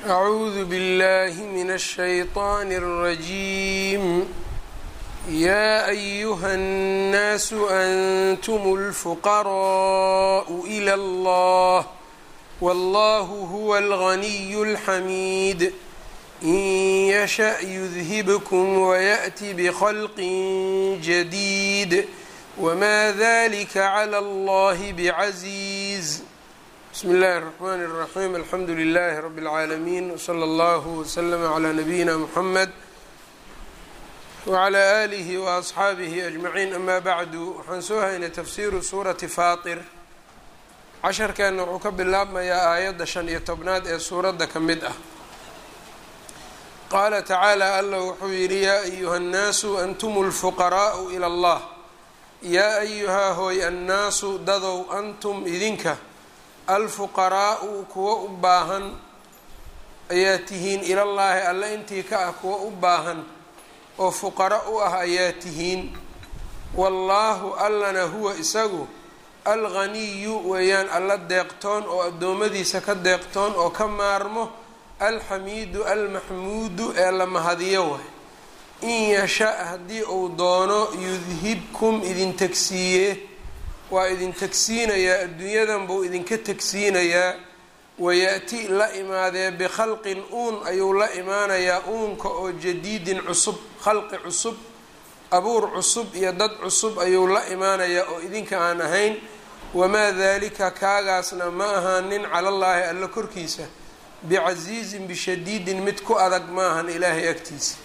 أعوذ بالله من الشيطان الرجيم يا أيها الناس أنتم الفقراء إلى الله والله هو الغني الحميد إن يشأ يذهبكم ويأت بخلق جديد وما ذلك على الله بعزيز بسم الله الرحمن الرحيم الحمdu لله رب العاalمين وصلى الله وسلم على نبيina محمد وعلى آله وأصxaabihi أجمعين أma bعdu waxaan soo haynay tafsiru suuraةi faaطir casharkeena wuxuu ka bilaabmayaa aayadda شhan iyo tobnaad ee suuradda ka mid ah qaala tacaalى alla wuxuu yihi yaa أyuha الnaasu أntm الفqراء إlى الlah yaa أyuhaa hooy annaasu dadow antum idinka alfuqaraa'u kuwa u baahan ayaa tihiin ilallaahi alle intii ka ah kuwa u baahan oo fuqara u ah ayaa tihiin wallaahu allana huwa isagu alghaniyu weeyaan alla deeqtoon oo addoommadiisa ka deeqtoon oo ka maarmo alxamiidu almaxmuudu ee la mahadiyo waay in yasha haddii uu doono yudhibkum idin tegsiiye waa idin tegsiinayaa adduunyadan buu idinka tegsiinayaa wayaati la imaadee bikhalqin uun ayuu la imaanayaa uunka oo jadiidin cusub khalqi cusub abuur cusub iyo dad cusub ayuu la imaanayaa oo idinka aan ahayn wamaa daalika kaagaasna ma ahaanin calallaahi alla korkiisa bicasiizin bishadiidin mid ku adag ma ahan ilaahay agtiisa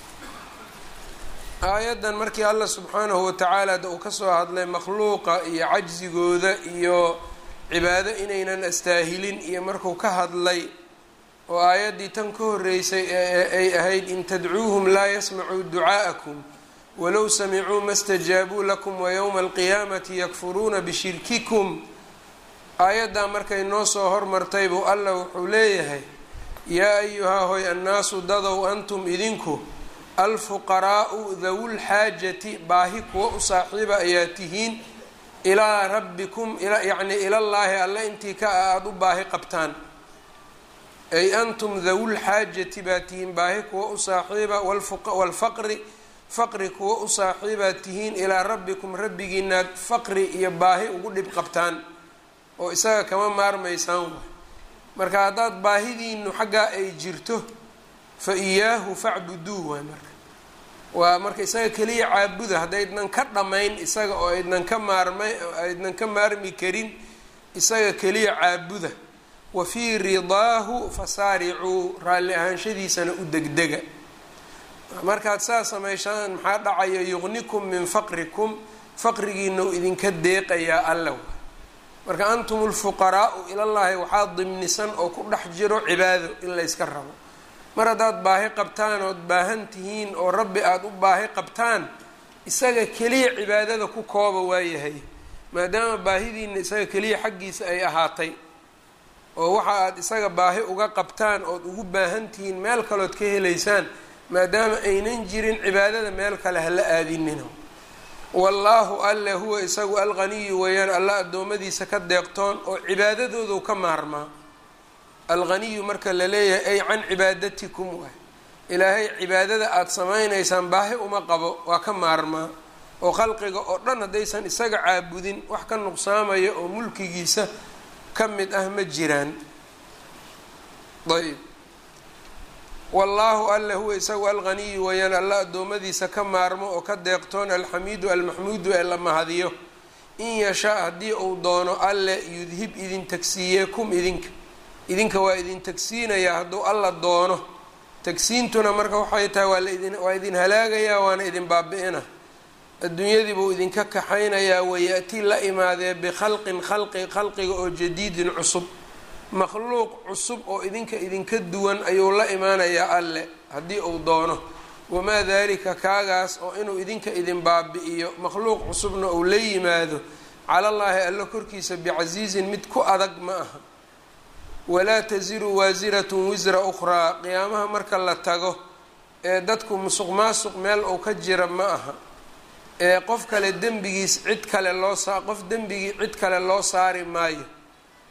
aayaddan markii allah subxaanahu watacaala da uu kasoo hadlay makhluuqa iyo cajsigooda iyo cibaado inaynan astaahilin iyo markuu ka hadlay oo aayaddii tan ka horreysay ee ay ahayd in tadcuuhum laa yasmacuu ducaa'akum walow samicuu ma stajaabuu lakum wayowma alqiyaamati yakfuruuna bishirkikum aayaddaa markay noo soo hormartay buu allah wuxuu leeyahay yaa ayuhaa hoy annaasu dadow antum idinku alfuqaraa'u dawulxaajati baahi kuwa u saaxiiba ayaa tihiin ilaa rabbikum yacni ilallaahi alle intii ka ah aada u baahi qabtaan ay antum dawulxaajati baa tihiin baahi kuwa u saaxiiba waalfaqri faqri kuwa u saaxiibaa tihiin ilaa rabbikum rabbigiinaad faqri iyo baahi ugu dhib qabtaan oo isaga kama maarmaysaan waay marka haddaad baahidiinu xaggaa ay jirto fa iyaahu facbuduu waay marka waa marka isaga keliya caabuda haddaydnan ka dhammayn isaga oo aydnan ka maarmay aydnan ka maarmi karin isaga keliya caabuda wa fii ridaahu fasaaricuu raalli ahaanshadiisana u degdega markaad saa samayshaan maxaa dhacaya yuqnikum min faqrikum faqrigiina u idinka deeqayaa alla marka antum lfuqaraau ilallaahi waxaa dimnisan oo ku dhex jiro cibaado in layska rabo mar haddaad baahi qabtaan ood baahan tihiin oo rabbi aada u baahi qabtaan isaga keliya cibaadada ku kooba waayahay maadaama baahidiina isaga keliya xaggiisa ay ahaatay oo waxa aad isaga baahi uga qabtaan ood ugu baahan tihiin meel kalood ka helaysaan maadaama aynan jirin cibaadada meel kale hala aadinina wallaahu alle huwa isagu alghaniyu weeyaan alla addoommadiisa ka deeqtoon oo cibaadadoodu ka maarmaa alghaniyu marka la leeyahay ay can cibaadatikum waay ilaahay cibaadada aada samaynaysaan baahi uma qabo waa ka maarmaa oo khalqiga oo dhan haddaysan isaga caabudin wax ka nuqsaamaya oo mulkigiisa ka mid ah ma jiraan ayb wallaahu alle huwa isagu alghaniyu weeyaan alla addoommadiisa ka maarmo oo ka deeqtoon alxamiidu almaxmuudu ee la mahadiyo in yashaa haddii uu doono alle yudhib idin tagsiiye kum idinka idinka waa idin tagsiinayaa hadduu alla doono tagsiintuna marka waxay tahay waa laidin waa idin halaagayaa waana idin baabi-ina adduunyadii buu idinka kaxaynayaa wayaati la imaadee bikhalqin khalqi khalqiga oo jadiidin cusub makhluuq cusub oo idinka idinka duwan ayuu la imaanayaa alle haddii uu doono wamaa daalika kaagaas oo inuu idinka idin baabi-iyo makhluuq cusubna uu la yimaado calallaahi alle korkiisa bicasiizin mid ku adag ma aha walaa tasiru waasiratun wisra ukhraa qiyaamaha marka la tago ee dadku musuq maasuq meel uu ka jira ma aha ee qof kale dembigiis cid kale loo saa qof dembigii cid kale loo saari maayo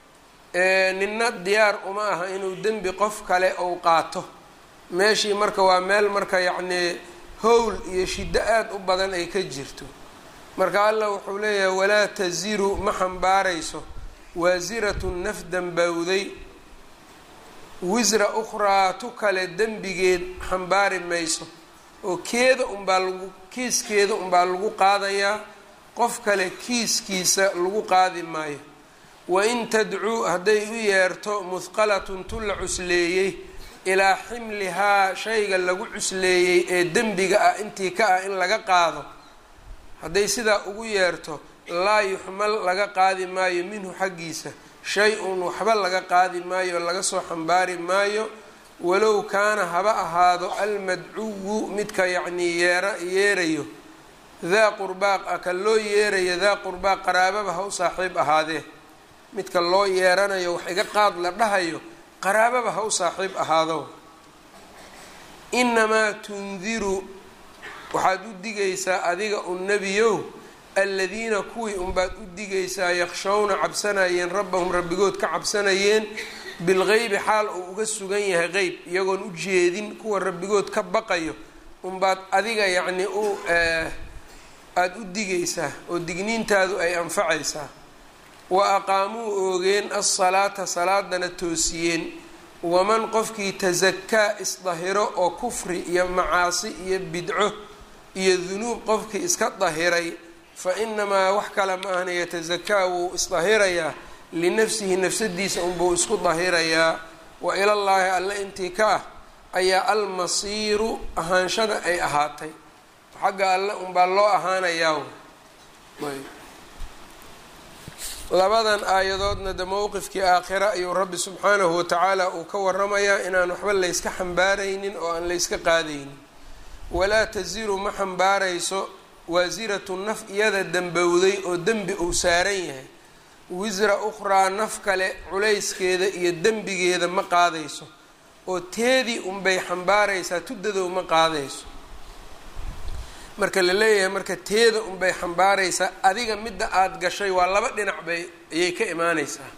ninna diyaar uma aha inuu dembi qof kale ou qaato meeshii marka waa meel marka yacnii howl iyo shiddo aada u badan ay ka jirto marka allah wuxuu leeyahay walaa taziru ma xambaarayso waasiratun naf dambowday wisra ukhraa tu kale dembigeed xambaari mayso oo keeda unbaa lagu kiiskeeda unbaa lagu qaadayaa qof kale kiiskiisa lagu qaadi maayo wain tadcuu hadday u yeerto muhqalatun tu la cusleeyey ilaa ximlihaa shayga lagu cusleeyey ee dembiga ah intii ka ah in laga qaado hadday sidaa ugu yeerto laa yuxmal laga qaadi maayo minhu xaggiisa shay-un waxba laga qaadi maayo laga soo xambaari maayo walow kaana haba ahaado almadcuwu midka yacnii yeera yeerayo daa qurbaaq ah ka loo yeerayo daa qurbaaq qaraababa ha u saaxiib ahaadee midka loo yeeranayo wax iga qaad la dhahayo qaraababa ha u saaxiib ahaado inamaa tundiru waxaad u digaysaa adiga un nebiyow aladiina kuwii unbaad u digaysaa yakshawna cabsanayeen rabbahum rabbigood ka cabsanayeen bilgeybi xaal uu uga sugan yahay qeyb iyagoon u jeedin kuwa rabbigood ka baqayo unbaad adiga yacnii u aada u digaysaa oo digniintaadu ay anfacaysaa wa aqaamuu oogeen alsalaata salaadana toosiyeen waman qofkii tasakaa isdahiro oo kufri iyo macaasi iyo bidco iyo dunuub qofkii iska dahiray fa inamaa wax kale ma ahna yatasakaa wuu isdahirayaa linafsihi nafsadiisa unbuu isku dahirayaa wa ilallaahi alle intii ka ah ayaa almasiiru ahaanshada ay ahaatay xagga alle unbaa loo ahaanayaa labadan aayadoodna de mowqifkii aakhira ayuu rabbi subxaanahu watacaala uu ka waramayaa inaan waxba layska xambaaraynin oo aan layska qaadaynin walaa tasiru ma xambaarayso waasiratu naf iyada dembowday oo dembi uu saaran yahay wisra ukhraa naf kale culayskeeda iyo dembigeeda ma qaadayso oo teedii unbay xambaaraysaa tudadow ma qaadayso marka la leeyahay marka teeda unbay xambaaraysaa adiga midda aada gashay waa laba dhinac bay ayay ka imaaneysaa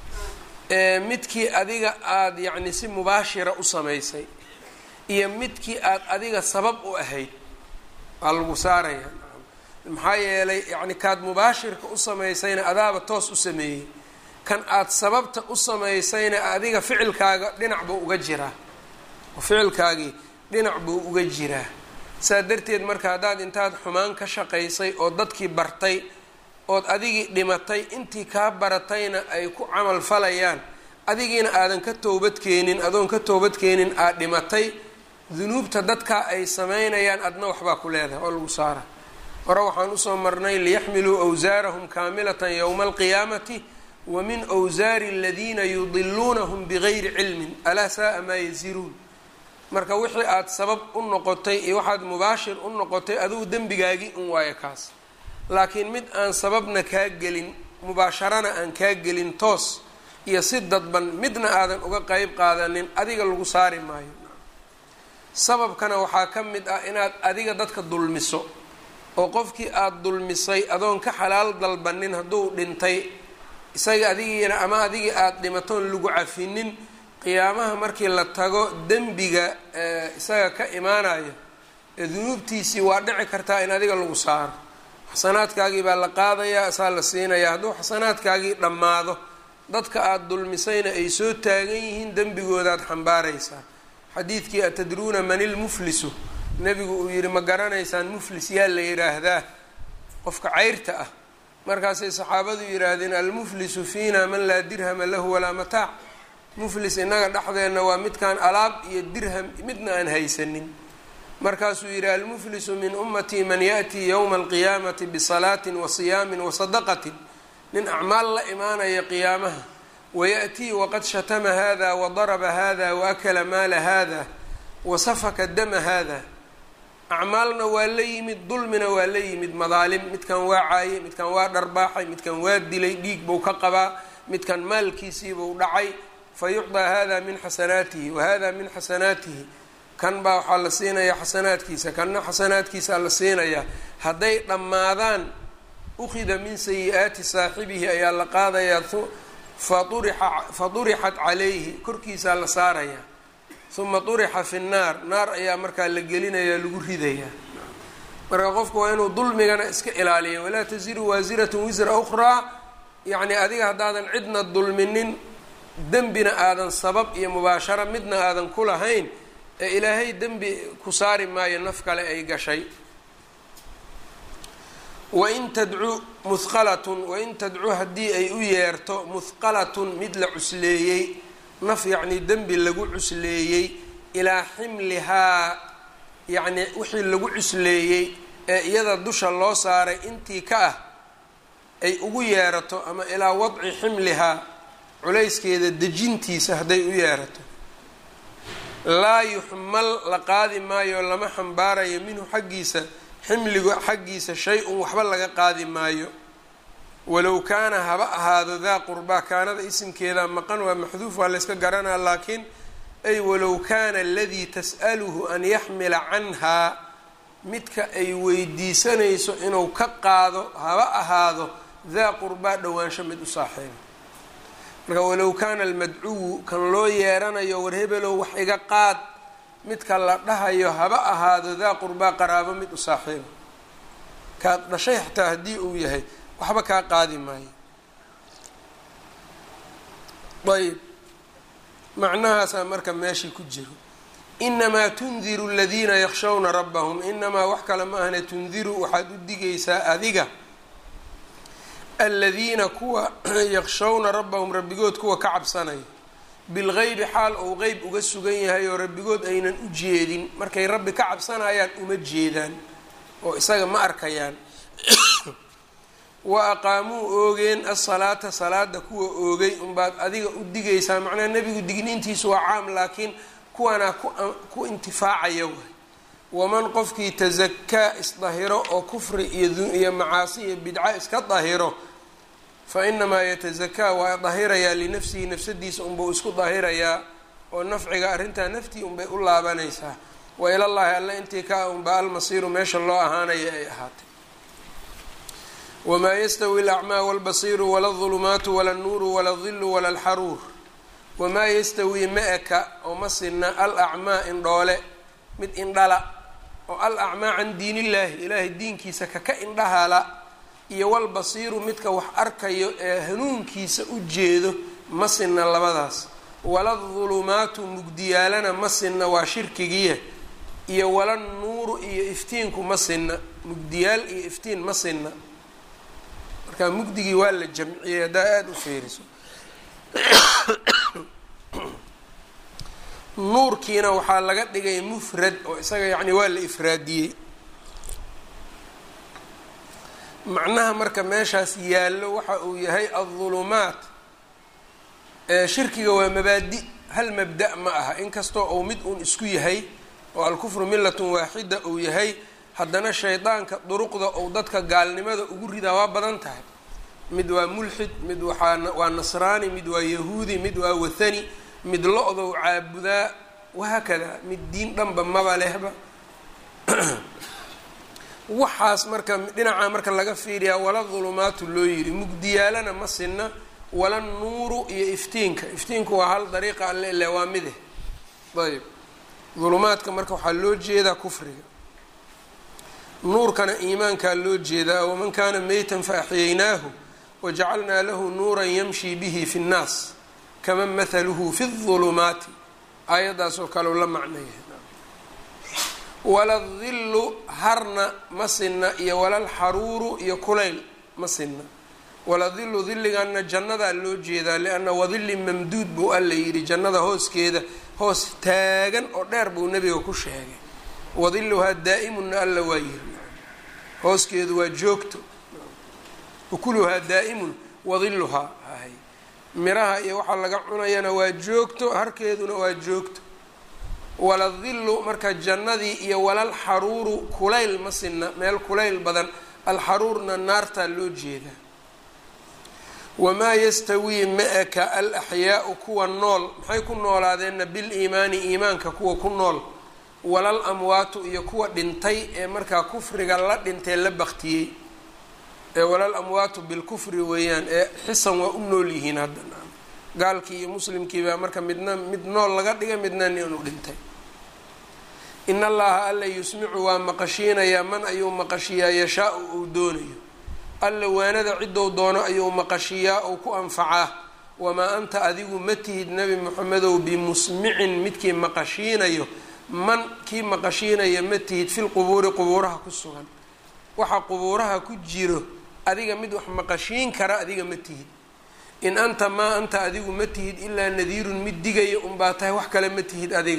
midkii adiga aada yacni si mubaashira u samaysay iyo midkii aada adiga sabab u ahayd waa lagu saaraya maxaa yeelay yacni kaad mubaashirka u samaysayna adaaba toos u sameeyey kan aada sababta u samaysayna adiga ficilkaaga dhinac buu uga jiraa ficilkaagii dhinac buu uga jiraa saa darteed marka haddaad intaad xumaan ka shaqaysay oo dadkii bartay ood adigii dhimatay intii kaa baratayna ay ku camal falayaan adigiina aadan ka toobadkeenin adoon ka toobadkeenin aad dhimatay dunuubta dadkaa ay samaynayaan adna waxbaa ku leedahay oo lagu saara hore waxaan usoo marnay liyaxmiluu awsaarahum kaamilatan yowma alqiyaamati wa min wsaari aladiina yudiluunahum bigayri cilmin alaa saaa maa yaziruun marka wixii aada sabab u noqotay iyo waxaad mubaashir u noqotay adugu dembigaagii un waayo kaas laakiin mid aan sababna kaa gelin mubaasharana aan kaa gelin toos iyo si dadban midna aadan uga qeyb qaadanin adiga lagu saari maayo sababkana waxaa ka mid ah inaad adiga dadka dulmiso oo qofkii aada dulmisay adoon ka xalaal dalbanin hadduu dhintay isaga adigiina ama adigii aada dhimatoon lagu cafinin qiyaamaha markii la tago dembiga isaga ka imaanayo ee dunuubtiisii waa dhici kartaa in adiga lagu saaro xasanaadkaagii baa la qaadayaa isaa la siinayaa hadduu xasanaadkaagii dhammaado dadka aada dulmisayna ay soo taagan yihiin dembigoodaad xambaaraysaa xadiidkii atadruuna man ilmuflisu nebigu uu yidhi ma garanaysaan muflis yaa la yidhaahdaa qofka cayrta ah markaasay saxaabadu yidhaahdeen almuflisu fiina man laa dirhama lahu walaa mataac muflis innaga dhexdeenna waa midkaan alaab iyo dirham midna aan haysanin markaasuu yidhi almuflisu min ummatii man yaأtii yowma alqiyaamati bisalaatin wa siyaamin wa sadaqatin nin acmaal la imaanaya qiyaamaha wayaأtii waqad shatama hada wadaraba hada waakala maala hada wasafaka dama hada acmaalna waa la yimid dulmina waa la yimid madaalim midkan waa caayay midkan waa dharbaaxay midkan waa dilay dhiig buu ka qabaa midkan maalkiisiibuu dhacay fayucdaa hada min xasanaatihi wahada min xasanaatihi kan baa waxaa la siinayaa xasanaadkiisa kanna xasanaadkiisaa la siinayaa hadday dhammaadaan ukhida min sayi-aati saaxibihi ayaa la qaadayaa fa durixat calayhi korkiisaa la saarayaa uma durixa fi nnaar naar ayaa markaa la gelinayaa lagu ridayaa marka qofku waa inuu dulmigana iska ilaaliya walaa tasiru waasiratun wisra ukhraa yacni adiga haddaadan cidna dulminin dembina aadan sabab iyo mubaasharo midna aadan ku lahayn ee ilaahay dembi ku saari maayo naf kale ay gashay wain tadcu muhqalatun wain tadcu haddii ay u yeerto muhqalatun mid la cusleeyey naf yacnii dembi lagu cusleeyey ilaa ximlihaa yacni wixii lagu cusleeyey ee iyada dusha loo saaray intii ka ah ay ugu yeerato ama ilaa wadci ximlihaa culayskeeda dejintiisa hadday u yeerato laa yuxmal la qaadi maayo lama xambaarayo minhu xaggiisa ximliga xaggiisa shay-un waxba laga qaadi maayo walow kaana haba ahaado daa qurbaa kaanada isimkeeda maqan waa maxduuf waa layska garanaa laakiin ay walow kaana aladii tas'aluhu an yaxmila canhaa midka ay weydiisanayso inuu ka qaado haba ahaado daa qurbaa dhowaansho mid u saaxiiba marka walow kaana almadcuwu kan loo yeeranayo war hebelow wax iga qaad midka la dhahayo haba ahaado daa qurbaa qaraabo mid u saaxiiba kaad dhashay xataa haddii uu yahay waxba kaa qaadi maayo ayb macnahaasaa marka meeshii ku jiro inamaa tundiru aladiina yakshawna rabbahum inamaa wax kale ma ahne tundiru waxaad u digaysaa adiga aladiina kuwa yakshawna rabbahum rabbigood kuwa ka cabsanaya bilgeybi xaal ou qeyb uga sugan yahay oo rabbigood aynan u jeedin markay rabbi ka cabsanayaan uma jeedaan oo isaga ma arkayaan wa aqaamuu oogeen asalaata salaada kuwa oogay unbaad adiga u digaysaa macnaha nebigu digniintiisu waa caam laakiin kuwanaa ku intifaacaya waay waman qofkii tasakaa isdahiro oo kufri iyo macaasi iyo bidca iska dahiro fa inamaa yatasakaa waa dahirayaa linafsihi nafsadiisa unbau isku dahirayaa oo nafciga arrintaa naftii unbay u laabanaysaa wa ilallaahi alla intii ka unba almasiiru meesha loo ahaanaya ay ahaatay wamaa yastawi alacmaa walbasiiru wala aldulumaatu wala alnuuru wala aldilu wala alxaruur wamaa yastawi ma eka oo ma sinna al acmaa indhoole mid indhala oo al acmaa can diin illaahi ilaahay diinkiisa kaka indhahala iyo walbasiiru midka wax arkayo ee hanuunkiisa u jeedo ma sinna labadaas wala dulumaatu mugdiyaalana ma sinna waa shirkigiya iyo wala nuuru iyo iftiinku ma sinna mugdiyaal iyo iftiin ma sinna marka mugdigii waa la jamciyey haddaa aada u fiiriso nuurkiina waxaa laga dhigay mufrad oo isaga yacni waa la ifraadiyey macnaha marka meeshaas yaallo waxa uu yahay aldulumaat shirkiga waa mabaadi hal mabda' ma aha inkastoo uu mid uun isku yahay oo alkufru millatun waaxida uu yahay haddana shaydaanka duruqda uu dadka gaalnimada ugu ridaa waa badan tahay mid waa mulxid mid waaa waa nasraani mid waa yahuudi mid waa wathani mid lo-dow caabudaa wahaakada mid diin dhanba maba lehba waxaas marka dhinaca marka laga fiiriyaa wala dulumaatu loo yidhi mugdiyaalana ma sinna wala nuuru iyo iftiinka iftiinku waa hal dariiqa alle ile waa mide ayb dulumaadka marka waxaa loo jeedaa kufriga nuurkana iimaankaa loo jeedaa waman kaana meytan faaxiyaynaahu wajacalnaa lahu nuuran yamshi bihi fi nnaas kaman mathaluhu fi ulumaati aayaddaasoo kale la macnaya waladillu harna ma sinna iyo walalxaruuru iyo kulayl ma sinna waladillu dilliganna jannadaa loo jeedaa lianna wadilli mamduud buu alla yidhi jannada hooskeeda hoos taagan oo dheer buu nebiga ku sheegay wadilluhaa daa'imunna alla waa yiri hooskeedu waa joogto ukuluhaa daa'imun wadilluhaa ahay miraha iyo waxaa laga cunayana waa joogto harkeeduna waa joogto waladillu marka jannadii iyo walalxaruuru kulayl ma sinna meel kulayl badan alxaruurna naartaa loo jeedaa wamaa yastawii ma-aka al axyaau kuwa nool maxay ku noolaadeenna biliimaani iimaanka kuwa ku nool walal amwaatu iyo kuwa dhintay ee markaa kufriga la dhintee la baktiyey ee walal amwaatu bilkufri weeyaan ee xisan waa u nool yihiin haddana gaalkii iyo muslimkii baa marka midna mid nool laga dhigay midna inuu dhintay in allaha alla yusmicu waa maqashiinayaa man ayuu maqashiyaa yashaa-u uu doonayo alla waanada ciddou doono ayuu maqashiyaa ou ku anfacaa wamaa anta adigu ma tihid nebi moxamedow bimusmicin midkii maqashiinayo man kii maqashiinaya ma tihid filqubuuri qubuuraha ku sugan waxa qubuuraha ku jiro adiga mid wax maqashiin kara adiga ma tihid in anta maa anta adigu ma tihid ilaa nadiirun mid digaya unbaa tahay wax kale ma tihid adiga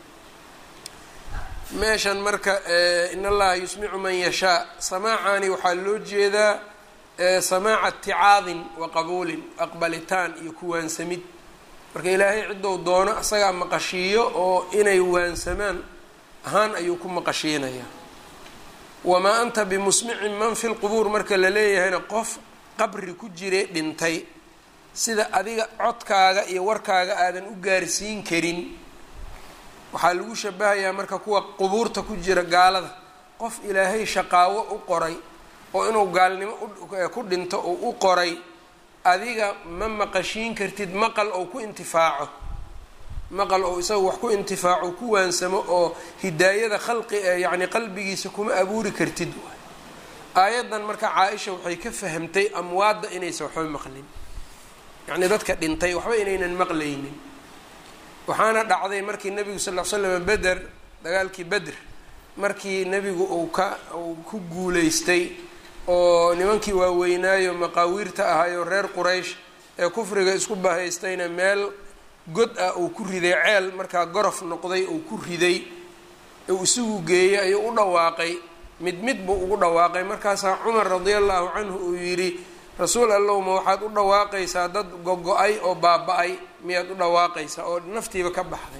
meeshan marka in allaha yusmicu man yashaa samaacaani waxaa loo jeedaa samaaca ticaadin wa qabuulin aqbalitaan iyo kuwaansamid marka ilaahay ciddou doono isagaa maqashiiyo oo inay waansamaan ahaan ayuu ku maqashiinayaa wamaa anta bimusmicin man fi lqubuur marka la leeyahayna qof qabri ku jire dhintay sida adiga codkaaga iyo warkaaga aadan u gaarsiin karin waxaa lagu shabahayaa marka kuwa qubuurta ku jira gaalada qof ilaahay shaqaawo u qoray oo inuu gaalnimo ku dhinto oo u qoray adiga ma maqashiin kartid maqal ou ku intifaaco maqal ou isaga wax ku intifaaco ku waansamo oo hidaayada khalqi yacni qalbigiisa kuma abuuri kartid aayaddan marka caa-isha waxay ka fahamtay amwaadda inaysan waxba maqlin yacni dadka dhintay waxba inaynan maqlaynin waxaana dhacday markii nebigu sal l slam beder dagaalkii beder markii nebigu uu ka uu ku guulaystay oo nimankii waaweynaayo maqaawiirta ahaayoo reer quraysh ee kufriga isku bahaystayna meel god ah uu ku riday ceel markaa gorof noqday uu ku riday uu isugu geeyey ayuu u dhawaaqay mid mid buu ugu dhawaaqay markaasaa cumar radia allahu canhu uu yidhi rasuul allow ma waxaad u dhawaaqaysaa dad gogo-ay oo baaba-ay miyaad u dhawaaqaysaa oo naftiiba ka baxday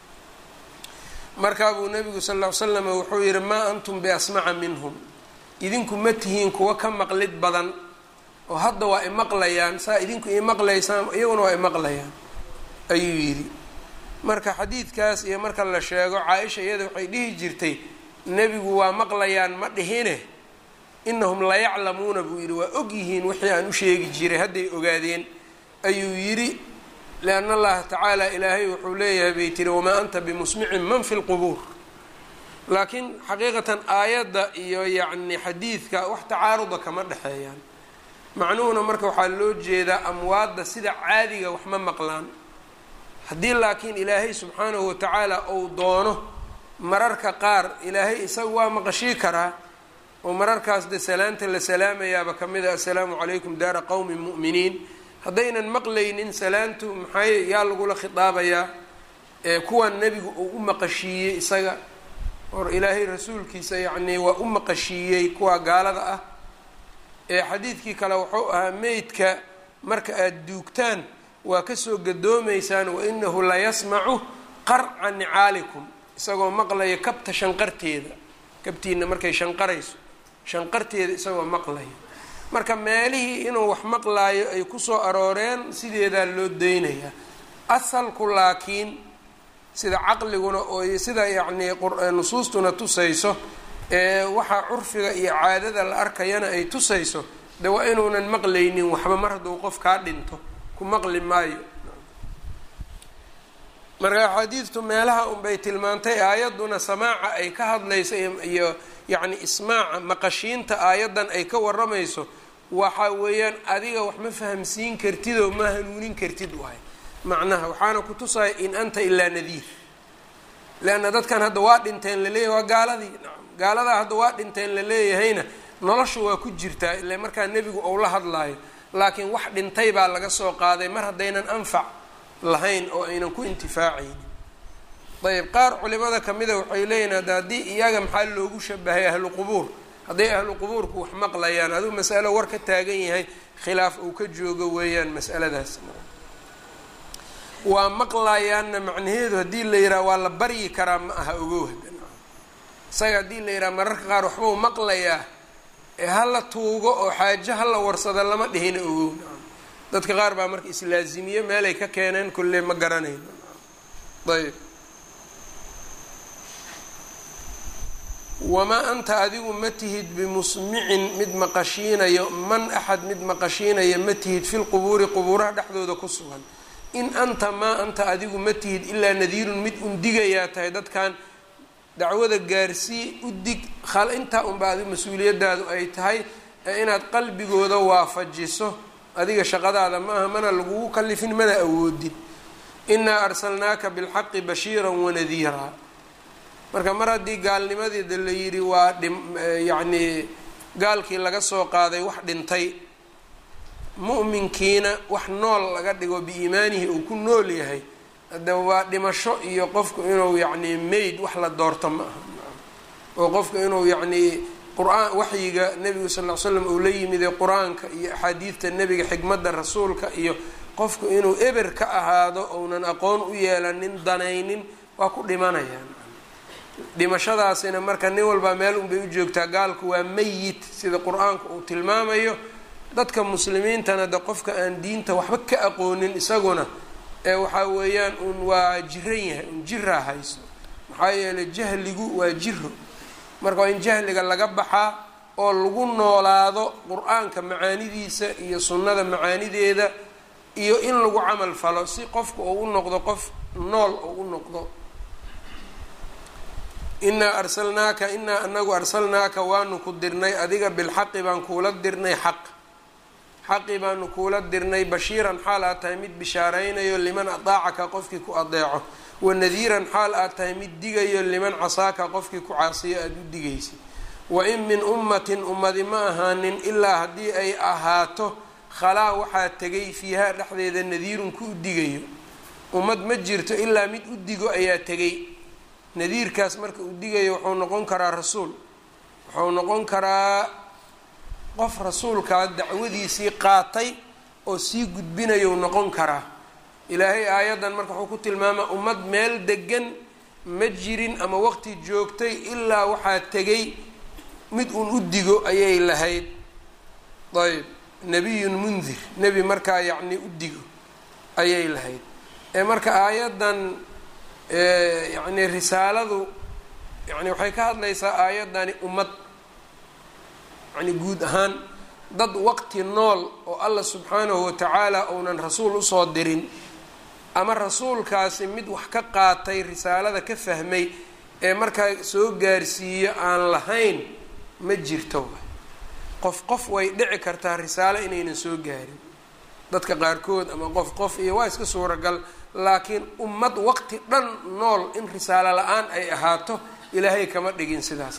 markaa buu nabigu sal ll ly slam wuxuu yihi maa antum biasmaca minhum idinku ma tihiin kuwa ka maqlid badan oo hadda waa imaqlayaan saa idinku imaqlaysaan iyaguna waa imaqlayaan ayuu yidhi marka xadiidkaas iyo marka la sheego caa-isha iyada waxay dhihi jirtay nebigu waa maqlayaan ma dhihine inahum layaclamuuna buu yidhi waa og yihiin wixii aan u sheegi jiray hadday ogaadeen ayuu yidhi lianna allaha tacaala ilaahay wuxuu leeyahay bay tiri wamaa anta bimusmicin man fi lqubuur laakiin xaqiiqatan aayadda iyo yacni xadiidka wax tacaaruda kama dhexeeyaan macnuhuna marka waxaa loo jeedaa amwaadda sida caadiga wax ma maqlaan haddii laakiin ilaahay subxaanahu watacaala uu doono mararka qaar ilaahay isaga waa maqashii karaa oo mararkaas de salaanta la salaamayaaba ka mid a assalaamu calaykum daara qowmin mu'miniin haddaynan maqlaynin salaantu maxay yaa lagula khitaabayaa kuwan nebigu uu u maqashiiyey isaga or ilaahay rasuulkiisa yacnii waa u maqashiiyey kuwa gaalada ah ee xadiidkii kale wuxuu ahaa meydka marka aada duugtaan waa kasoo gadoomaysaan wainahu layasmacu qarca nicaalikum isagoo maqlaya kabta shanqarteeda kabtiina markay shanqarayso shanqarteeda isagoo maqlaya marka meelihii inuu wax maqlaayo ay kusoo arooreen sideedaa loo daynayaa asalku laakiin sida caqliguna oo sida yacnii nusuustuna tusayso ee waxaa curfiga iyo caadada la arkayana ay tusayso de waa inuunan maqlaynin waxba mar hadduu qof kaa dhinto ku maqli maayo marka xadiidtu meelaha unbay tilmaantay aayadduna samaaca ay ka hadlayso iyo yacni ismaaca maqashiinta aayaddan ay ka waramayso waxa weeyaan adiga wax ma fahamsiin kartid oo ma hanuunin kartid waay macnaha waxaana ku tusaya in anta ilaa nadiir leanna dadkan hadda waa dhinteen laleeyahay waa gaaladii gaaladaa hadda waa dhinteen laleeyahayna nolosha waa ku jirtaa ile markaa nebigu ou la hadlaayo laakiin wax dhintay baa laga soo qaaday mar haddaynan anfac lahayn oo aynan ku intifaacaynin ayb qaar culimada kamida waxay leeyihin hadda haddii iyaga maxaa loogu shabahay ahlu qubuur hadday ahlu qubuurku wax maqlayaan aduu masalo war ka taagan yahay khilaaf uu ka joogo weeyaan masaladaas waa maqlayaanna macnaheedu haddii la yidhaha waa la baryi karaa ma aha ogow isaga haddii la yidhaha mararka qaar waxbau maqlayaa ee hala tuugo oo xaajo hala warsada lama dhihina ogow dadka qaar baa marka islaazimiye meelay ka keeneen kulle ma garanayno ayb wamaa anta adigu ma tihid bimusmicin mid maqashiinayo man axad mid maqashiinaya ma tihid fi lqubuuri qubuuraha dhexdooda ku sugan in anta maa anta adigu ma tihid ilaa nadiirun mid undigayaa tahay dadkan dacwada gaarsii udig intaa unba adigu mas-uuliyadaadu ay tahay ee inaad qalbigooda waafajiso adiga shaqadaada ma aha mana lagugu kalifin mana awoodin inaa arsalnaaka bilxaqi bashiiran wanadiiraa marka mar haddii gaalnimadeeda la yidhi waa dhim yacnii gaalkii laga soo qaaday wax dhintay mu'minkiina wax nool laga dhigo biiimaanihi uu ku nool yahay hadde waa dhimasho iyo qofku inuu yacnii mayd wax la doorto ma aha oo qofku inuu yacnii qur-aan waxyiga nebigu sal ll ly slam uu la yimide qur-aanka iyo axaadiidta nebiga xikmadda rasuulka iyo qofku inuu eber ka ahaado ounan aqoon u yeelanin danaynin waa ku dhimanayaan dhimashadaasina marka nin walbaa meel unbay u joogtaa gaalku waa mayit sida qur-aanku uu tilmaamayo dadka muslimiintana de qofka aan diinta waxba ka aqoonin isaguna ee waxaa weeyaan un waa jiran yahay un jiraa hayso maxaa yeelay jahligu waa jiro marka waa in jahliga laga baxaa oo lagu noolaado qur-aanka macaanidiisa iyo sunnada macaanideeda iyo in lagu camal falo si qofka uu u noqdo qof nool oo u noqdo inaa arsalnaaka inaa anagu arsalnaaka waanu ku dirnay adiga bilxaqi baan kuula dirnay xaq xaqi baanu kuula dirnay bashiiran xaal aad tahay mid bishaaraynayo liman adaacaka qofkii ku adeeco wanadiiran xaal aad tahay mid digayo liman casaaka qofkii ku caasiyo aada u digaysa wain min ummatin ummadi ma ahaanin ilaa haddii ay ahaato khalaa waxaa tegay fiihaa dhexdeeda nadiirun ku u digayo ummad ma jirto ilaa mid u digo ayaa tegay nadiirkaas marka uu digayo wuxuu noqon karaa rasuul wuxuu noqon karaa qof rasuulkaa dacwadiisii qaatay oo sii gudbinayou noqon karaa ilaahay aayaddan marka wuxuu ku tilmaamaa ummad meel degan ma jirin ama waqti joogtay ilaa waxaa tegay mid uun u digo ayay lahayd ayb nebiyun mundir nebi markaa yacni u digo ayay lahayd ee marka aayaddan yacni risaaladu yani waxay ka hadlaysaa aayaddani ummad yani guud ahaan dad waqti nool oo allah subxaanahu watacaala uunan rasuul usoo dirin ama rasuulkaasi mid wax ka qaatay risaalada ka fahmay ee markaa soo gaarsiiyo aan lahayn ma jirto qof qof way dhici kartaa risaalo inaynan soo gaarin dadka qaarkood ama qof qof iyo waa iska suuragal laakiin ummad waqti dhan nool in risaalo la-aan ay ahaato ilaahay kama dhigin sidaas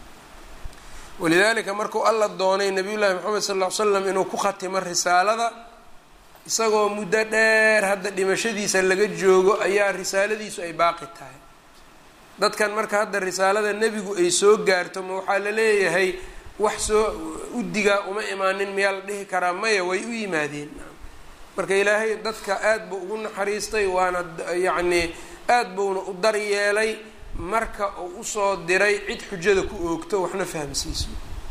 walidaalika markuu alla doonay nabiyullaahi maxamed sal ll ly slam inuu ku khatimo risaalada isagoo muddo dheer hadda dhimashadiisa laga joogo ayaa risaaladiisu ay baaqi tahay dadkan marka hadda risaalada nebigu ay soo gaarto ma waxaa la leeyahay wax soo udigaa uma imaanin miyaa la dhihi karaa maya way u yimaadeen marka ilaahay dadka aada buu ugu naxariistay waana yacnii aada buuna u daryeelay marka uu usoo diray cid xujada ku oogto waxna fahamsiiso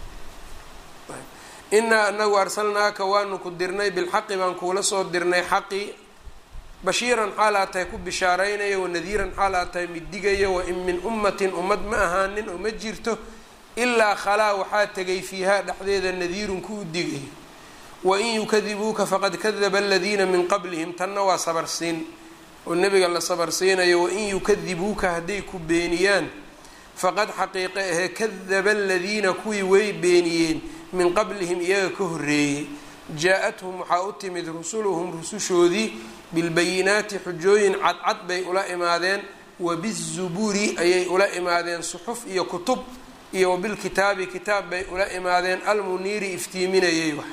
inaa anagu arsalnaaka waanu ku dirnay bilxaqi baan kuula soo dirnay xaqi bashiiran xaal aad tahay ku bishaaraynaya wanadiiran xaal aad tahay mid digaya wain min ummatin ummad ma ahaanin oo ma jirto ilaa khalaa waxaa tegay fiihaa dhexdeeda nadiirun ku u digayo wain yukadibuuka faqad kadaba aladiina min qablihim tanna waa sabarsiin oo nebiga la sabarsiinayo wain yukadibuuka hadday ku beeniyaan faqad xaqiiqe ahee kadaba aladiina kuwii way beeniyeen min qablihim iyaga ka horreeyey jaa-athum waxaa u timid rusuluhum rusushoodii bilbayinaati xujooyin cadcad bay ula imaadeen wabizuburi ayay ula imaadeen suxuf iyo kutub iyo wabilkitaabi kitaab bay ula imaadeen almuniiri iftiiminayay wax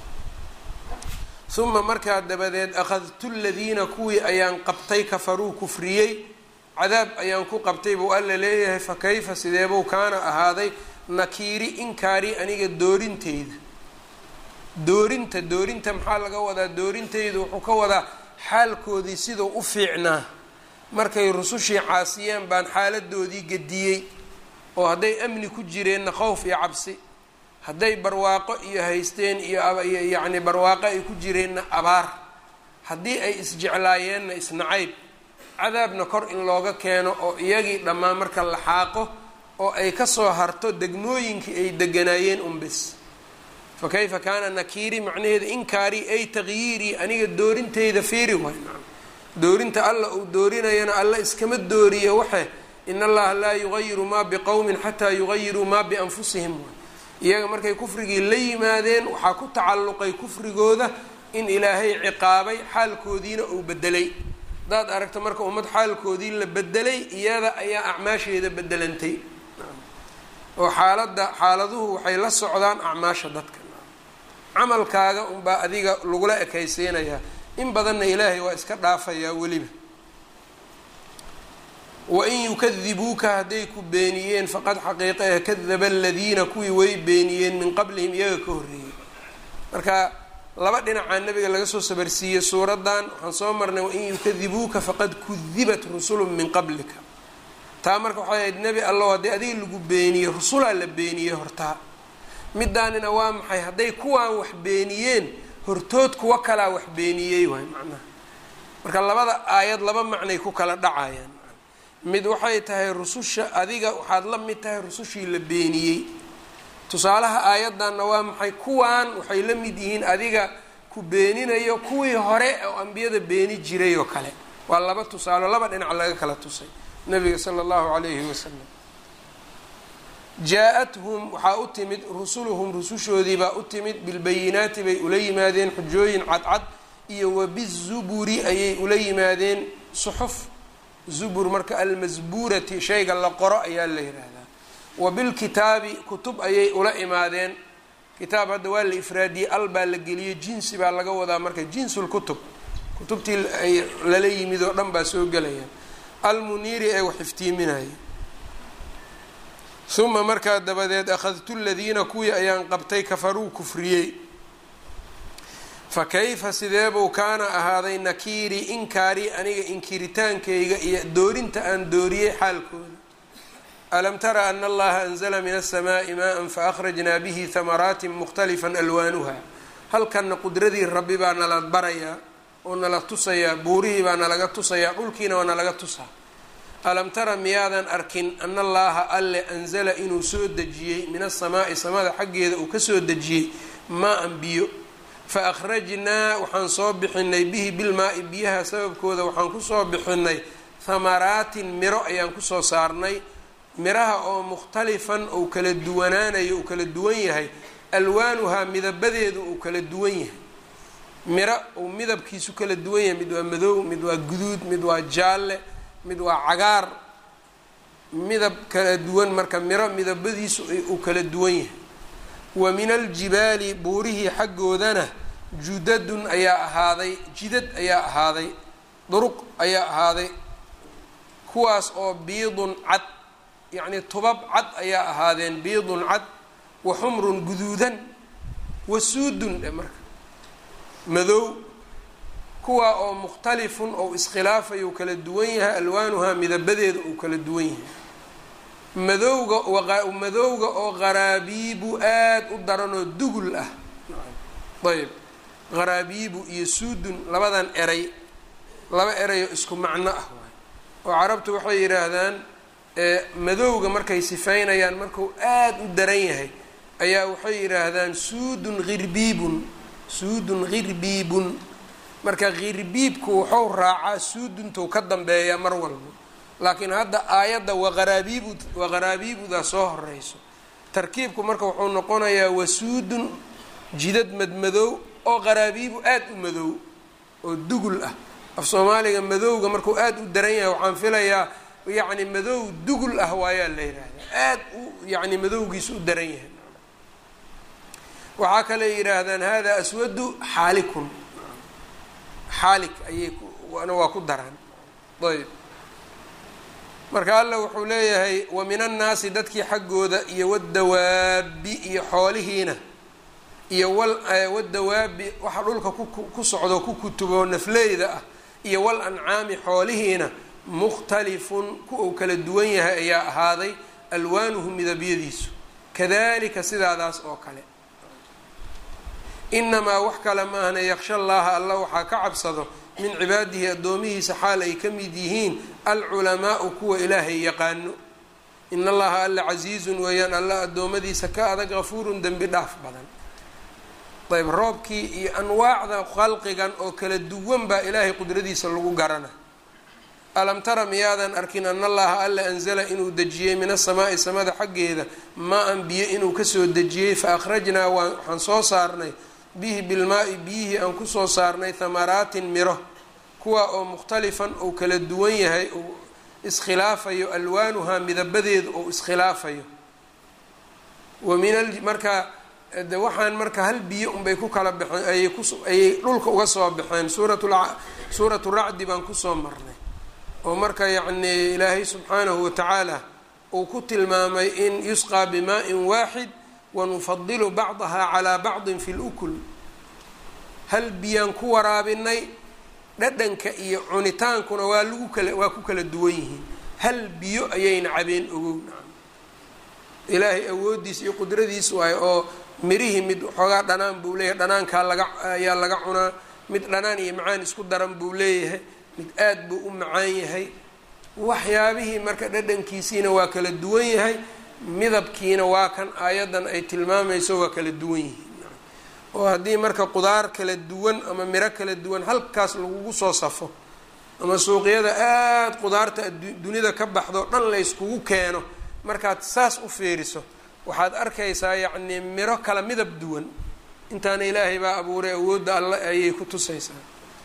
uma markaa dabadeed akhadtu ladiina kuwii ayaan qabtay kafaruu kufriyey cadaab ayaan ku qabtay buu alla leeyahay fa kayfa sideebuu kaana ahaaday nakiiri inkaari aniga doorinteyda doorinta doorinta maxaa laga wadaa doorinteydu wuxuu ka wadaa xaalkoodii siduu u fiicnaa markay rusushii caasiyeen baan xaaladoodii gediyey oo hadday amni ku jireenna khowf iyo cabsi hadday barwaaqo iyo haysteen iyo yacni barwaaqo ay ku jireenna abaar haddii ay isjeclaayeenna isnacayb cadaabna kor in looga keeno oo iyagii dhammaan marka la xaaqo oo ay kasoo harto degmooyinkii ay deganaayeen unbis fa kayfa kaana nakiiri macnaheeda inkaari ay taqyiirii aniga doorinteyda fiiri waay doorinta alla uu doorinayana alla iskama dooriyo waxe in allaha laa yugayiru maa biqowmin xataa yugayiruu maa bianfusihim iyaga markay kufrigii la yimaadeen waxaa ku tacalluqay kufrigooda in ilaahay ciqaabay xaalkoodiina uu bedelay haddaad aragto marka ummad xaalkoodii la bedelay iyada ayaa acmaasheeda bedelantay oo xaaladda xaaladuhu waxay la socdaan acmaasha dadka camalkaaga unbaa adiga lagula ekaysiinayaa in badanna ilaahay waa iska dhaafayaa weliba wain yukadibuuka hadday ku beeniyeen faqad xaqiiqae kadaba aladiina kuwii way beeniyeen min qablihim iyaga ka horreeyey marka laba dhinacaa nabiga laga soo sabarsiiyey suuraddan waxaan soo marnay wain yukadibuuka faqad kudibat rusulun min qablika taa marka waxay ahayd nebi allow haddii adiga lagu beeniyey rusulaa la beeniyey hortaa midaanina waa maxay hadday kuwaan wax beeniyeen hortood kuwa kalaa wax beeniyey waay macnaha marka labada aayad laba macnay ku kala dhacayaan mid waxay tahay rususha adiga waxaad la mid tahay rusushii la beeniyey tusaalaha aayaddanna waa maxay kuwaan waxay la mid yihiin adiga ku beeninayo kuwii hore oo ambiyada beeni jiray oo kale waa laba tusaalo laba dhinac laga kala tusay nabiga sala allahu calayhi wasalam jaa-athum waxaa u timid rusuluhum rusushoodii baa u timid bilbayinaati bay ula yimaadeen xujooyin cadcad iyo wabizuburi ayay ula yimaadeen suxuf zubur marka almasbuurati shayga la qoro ayaa la yidhaahdaa wa bilkitaabi kutub ayay ula imaadeen kitaab hadda waa la ifraadiyey al baa la geliyey jinsi baa laga wadaa marka jinsulkutub kutubtii ay lala yimid oo dhan baa soo gelaya almuniiri ee wax iftiiminaya uma markaa dabadeed akhadtu ladiina kuwii ayaan qabtay kafaruu kufriyey fa kayfa sideebuu kaana ahaaday nakiiri inkaarii aniga inkiritaankayga iyo doorinta aan dooriyey xaalkooda alam tara ana allaha anzla min aلsamaaءi maءa faakhrajnaa bihi hamaraatin mukhtalifا alwaanuha halkanna qudradii rabbi baa nala barayaa oo nala tusayaa buurihii baa nalaga tusayaa dhulkiina waa nalaga tusaa alam tara miyaadan arkin ana allaha alle anzala inuu soo dejiyey min asamaa'i samada xaggeeda uu kasoo dejiyey maa-an biyo fa akhrajnaa waxaan soo bixinay bihi bilmaa-i biyaha sababkooda waxaan kusoo bixinay hamaraatin miro ayaan kusoo saarnay miraha oo mukhtalifan ou kala duwanaanayo uu kala duwan yahay alwaanuhaa midabadeedu uu kala duwan yahay miro uu midabkiisu kala duwan yahay mid waa madow mid waa guduud mid waa jaalle mid waa cagaar midab kala duwan marka miro midabadiisu uu kala duwan yahay wa min aljibaali buurihii xaggoodana judadun ayaa ahaaday jidad ayaa ahaaday duruq ayaa ahaaday kuwaas oo biidun cad yacnii tubab cad ayaa ahaadeen biidun cad wa xumrun guduudan wa suudun dhe marka madow kuwaa oo mukhtalifun ou iskhilaafayo uu kala duwan yahay alwaanuhaa midabadeeda uu kala duwan yahay madowga madowga oo qaraabiibu aada u daranoo dugul ah ayb qaraabiibu iyo suudun labadan eray laba erayoo isku macno ah waay oo carabtu waxay yidhaahdaan madowga markay sifaynayaan marku aada u daran yahay ayaa waxay yidhaahdaan suudun hirbiibun suudun hirbiibun marka khirbiibku wuxuu raacaa suuduntou ka dambeeyaa mar walba laakiin hadda aayadda waqaraabiibu waqaraabiibudaa soo horeyso tarkiibku marka wuxuu noqonayaa wasuudun jidad madmadow oo qaraabiibu aada u madow oo dugul ah af soomaaliga madowga markuu aada u daran yahay waxaan filayaa yacni madow dugul ah waayaa la yidhaahdaa aada u yacni madowgiisu u daran yahay waxaa kale yidhaahdaan hada aswadu xaalikun xaalik ayay na waa ku daraan ayb marka alla wuxuu leeyahay wa min annaasi dadkii xaggooda iyo wadawaabi iyo xoolihiina iyo wal wadawaabi waxa dhulka ku socdo ku kutubo nafleyda ah iyo wal ancaami xoolihiina mukhtalifun ku uu kala duwan yahay ayaa ahaaday alwaanuhu midabyadiisu kadalika sidaadaas oo kale inamaa wax kale maahna yaksha allaha alla waxaa ka cabsado min cibaadihi addoomihiisa xaal ay ka mid yihiin alculamaau kuwa ilaahay yaqaano in allaha alla casiizun weeyaan alla addoommadiisa ka adag gafuurun dembi dhaaf badan ayb roobkii iyo anwaacda khalqigan oo kala duwan baa ilaahay qudradiisa lagu garana alam tara miyaadan arkin an allaha alla anzala inuu dejiyey min asamaa'i samada xaggeeda maa-an biyo inuu kasoo dejiyey fa akhrajnaa waxaan soo saarnay bihi bilmaa-i biyihii aan kusoo saarnay hamaraatin miro kuwa oo mukhtalifan uu kala duwan yahay uu iskhilaafayo alwaanuhaa midabadeedu ou iskhilaafayo wa min a marka de waxaan marka hal biyo unbay ku kala baxeen ayay ku ayay dhulka uga soo baxeen suuratu suuratu racdi baan kusoo marnay oo marka yacni ilaahay subxaanahu watacaala uu ku tilmaamay in yusqaa bimaa-in waaxid wanufadilu bacdaha calaa bacdin fi lukul hal biyaan ku waraabinay dhadhanka iyo cunitaankuna waa lagu kala waa ku kala duwan yihiin hal biyo ayayna cabeen ogow ilaahay awooddiis iyo qudradiis waay oo mirihii mid xoogaa dhanaan buu leeyahay dhanaankaa laga ayaa laga cunaa mid dhanaan iyo macaan isku daran buu leeyahay mid aad buu u macaan yahay waxyaabihii marka dhadhankiisiina waa kala duwan yahay midabkiina waa kan aayaddan ay tilmaamayso waa kala duwan yihiin oo haddii marka qudaar kala duwan ama miro kala duwan halkaas lagugu soo safo ama suuqyada aada qudaarta dunida ka baxdo dhan layskugu keeno markaad saas u fiiriso waxaad arkaysaa yacnii miro kala midab duwan intaana ilaahay baa abuuray awoodda alle ayay ku tusaysaa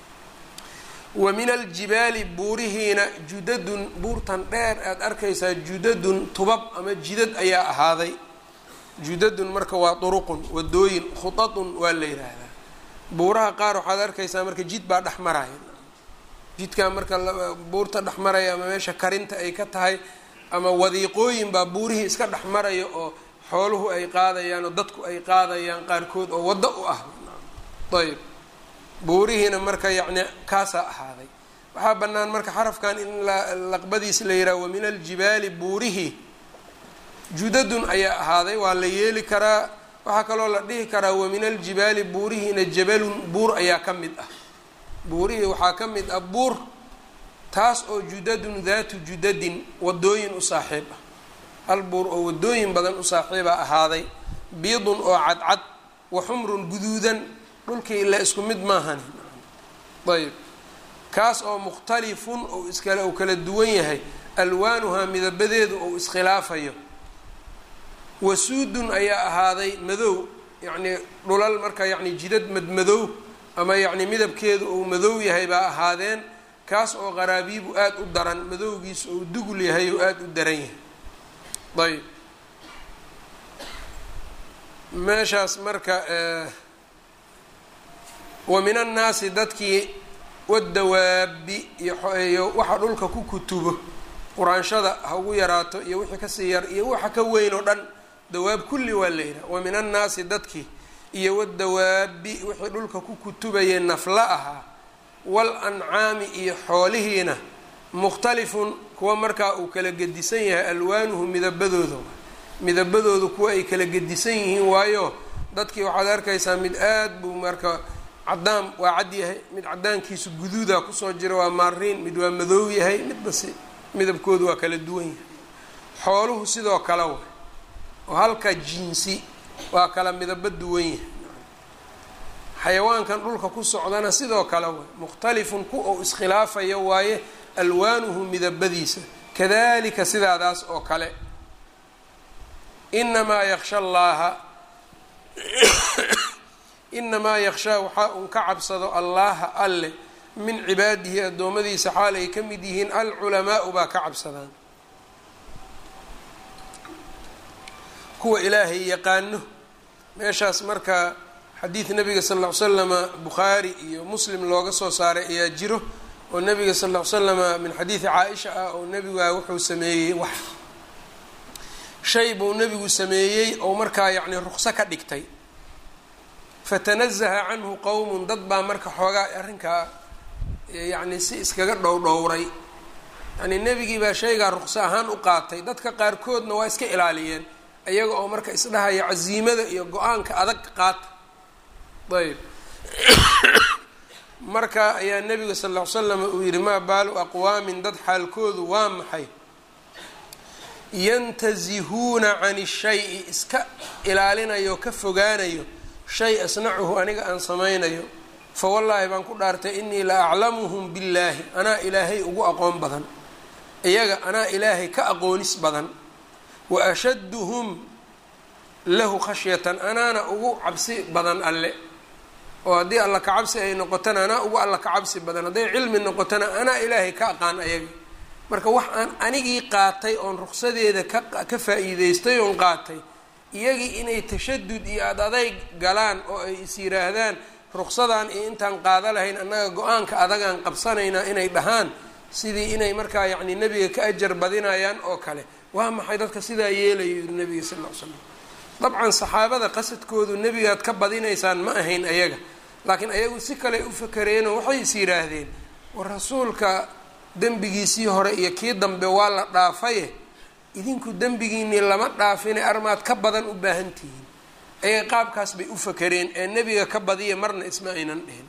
wa min aljibaali buurihiina judadun buurtan dheer aada arkaysaa judadun tubab ama jidad ayaa ahaaday judadun marka waa duruqun wadooyin khutatun waa la yidhaahdaa buuraha qaar waxaad arkaysaa marka jid baa dhex maraya jidkaa marka buurta dhex maraya ama meesha karinta ay ka tahay ama wadiiqooyin baa buurihii iska dhex maraya oo xooluhu ay qaadayaan oo dadku ay qaadayaan qaarkood oo waddo u ah ayb buurihiina marka yacni kaasaa ahaaday waxaa bannaan marka xarafkan in laqbadiis la yidhaha wa min aljibaali buurihi judadun ayaa ahaaday waa la yeeli karaa waxaa kaloo la dhihi karaa wa min aljibaali buurihiina jabalun buur ayaa ka mid ah buurihii waxaa ka mid ah buur taas oo judadun daatu judadin wadooyin u saaxiib ah hal buur oo wadooyin badan u saaxiiba ahaaday biidun oo cadcad wa xumrun guduudan dhulkii ila isku mid maahani ayb kaas oo mukhtalifun oo iskale uu kala duwan yahay alwaanuhaa midabadeedu ou iskhilaafayo wasuudun ayaa ahaaday madow yacnii dhulal marka yacni jidad madmadow ama yacni midabkeedu uu madow yahay baa ahaadeen kaas oo qaraabiibu aada u daran madowgiisu ou dugul yahay oo aada u daran yahay ayb meeshaas marka wa min annaasi dadkii wadawaabi iyo waxa dhulka ku kutubo quraanshada ha ugu yaraato iyo wixii kasii yar iyo waxa ka weyn oo dhan dawaab kulli waa la yidhaha wa min annaasi dadkii iyo wadawaabi wixii dhulka ku kutubayay nafla ahaa wal ancaami iyo xoolihiina mukhtalifun kuwa markaa uu kala gedisan yahay alwaanuhu midabadooda midabadoodu kuwa ay kala gedisan yihiin waayo dadkii waxaad arkaysaa mid aad buu marka cadaan waa cad yahay mid cadaankiisu guduuda kusoo jira waa maariin mid waa madoow yahay midbasi midabkoodu waa kala duwan yahay xooluhu sidoo kale way oo halka jinsi waa kala midabo duwan yahay xayawaankan dhulka ku socdana sidoo kale way mukhtalifun ku ou iskhilaafayo waaye alwaanuhu midabadiisa kadalika sidaadaas oo kale inamaa yaksha allaaha inamaa yakshaa waxaa un ka cabsado allaha alle min cibaadihi addoommadiisa xaal ay ka mid yihiin alculamaau baa ka cabsadaan kuwa ilaahay yaqaano meeshaas marka xadiid nabiga sal ll ly slama bukhaari iyo muslim looga soo saaray ayaa jiro oo nabiga sal ll ly slama min xadiidi caa-isha ah oo nebigaa wuxuu sameeyey wax shay buu nebigu sameeyey oo markaa yacni ruqso ka dhigtay fatanazaha canhu qowmun dad baa marka xoogaa arrinkaa yacni si iskaga dhowdhowray yacni nebigii baa shaygaa ruqso ahaan u qaatay dadka qaarkoodna waa iska ilaaliyeen iyaga oo marka isdhahaya casiimada iyo go-aanka adag qaata ayb marka ayaa nebiga sal ll ly slam uu yihi maa baalu aqwaamin dad xaalkoodu waa maxay yantazihuuna can shayi iska ilaalinayo ka fogaanayo shay asnacuhu aniga aan samaynayo fa wallaahi baan ku dhaartay inii la aclamuhum billaahi anaa ilaahay ugu aqoon badan iyaga anaa ilaahay ka aqoonis badan wa ashadduhum lahu khashyatan anaana ugu cabsi badan alle oo haddii alla ka cabsi ay noqotona anaa ugu alla ka cabsi badan hadday cilmi noqotona anaa ilaahay ka aqaan ayaga marka wax aan anigii qaatay oon ruqsadeeda ka ka faa-iideystay oon qaatay iyagii inay tashadud iyo ad adayg galaan oo ay is yiraahdaan ruqsadaan iyo intaan qaada lahayn annaga go-aanka adagaan qabsanaynaa inay dhahaan sidii inay markaa yacni nebiga ka ajar badinayaan oo kale waa maxay dadka sidaa yeelayo yiri nebiga sal ll ly slam dabcan saxaabada qasadkoodu nebigaad ka badinaysaan ma ahayn ayaga laakiin ayagu si kale u fakareenoo waxay is yidhaahdeen war rasuulka dembigiisii hore iyo kii dambe waa la dhaafaye idinku dembigiinii lama dhaafine armaad ka badan u baahan tihiin ayaga qaabkaas bay u fakareen ee nebiga ka badiya marna isma aynan dhihin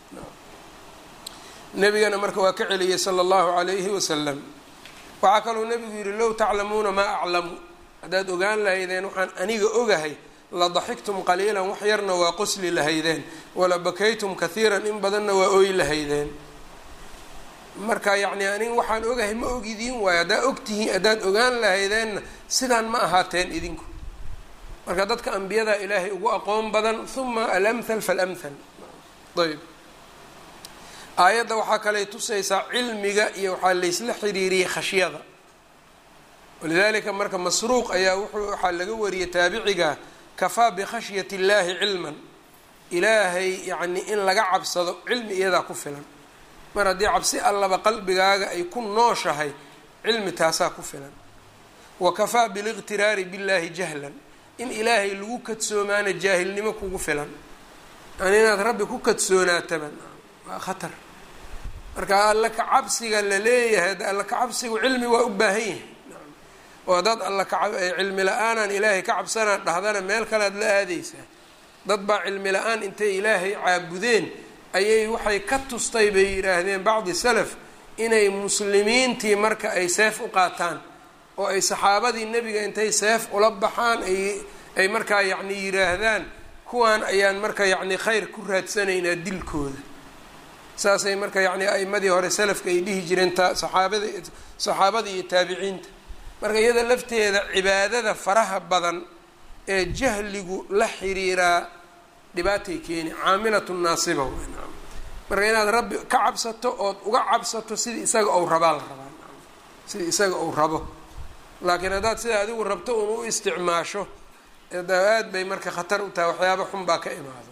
nebigana marka waa ka celiyey sala allahu calayhi wasalam waxaa kaluu nebigu yidhi low taclamuuna maa aclamu haddaad ogaan lahaydeen waxaan aniga ogahay la daxiktum qaliilan wax yarna waa qosli lahaydeen wala bakaytum kathiiran in badanna waa ooy lahaydeen marka yacni anig waxaan ogahay ma ogidiin waayo haddaa ogtihiin haddaad ogaan lahaydeenna sidaan ma ahaateen idinku marka dadka ambiyada ilaahay ugu aqoon badan huma alamthal falamthal ayb aayadda waxaa kaley tusaysaa cilmiga iyo waxaa laysla xiriiriyey khashyada walidalika marka masruuq ayaa wuxuu waxaa laga wariyey taabiciga kafaa bikhashyati illaahi cilman ilaahay yacni in laga cabsado cilmi iyadaa ku filan mar haddii cabsi allaba qalbigaaga ay ku nooshahay cilmi taasaa ku filan wa kafaa biliqtiraari billaahi jahlan in ilaahay lagu kadsoomaana jaahilnimo kugu filan yani inaad rabbi ku kadsoonaataba waa khatar marka alla ka cabsiga la leeyahay alla ka cabsigu cilmi waa u baahan yahay oo haddaad alla ka cilmi la-aanaan ilaahay ka cabsanaa dhahdana meel kalead la aadaysaa dad baa cilmi la-aan intay ilaahay caabudeen ayay waxay ka tustay bay yidhaahdeen bacdi salaf inay muslimiintii marka ay seef u qaataan oo ay saxaabadii nebiga intay seef ula baxaan ay ay markaa yacni yidhaahdaan kuwaan ayaan marka yacni khayr ku raadsanaynaa dilkooda saasay marka yacni a'imadii hore salafka ay dhihi jireen ta saxaabada saxaabada iyo taabiciinta marka iyada lafteeda cibaadada faraha badan ee jahligu la xiriiraa dhibaatay keeni caamilatu naasiba marka inaad rabbi ka cabsato ood uga cabsato sidii isaga ou rabaa la rabaa sidii isaga ou rabo laakiin haddaad sida adigu rabto un u isticmaasho aad bay marka khatar u tahay waxyaaba xun baa ka imaada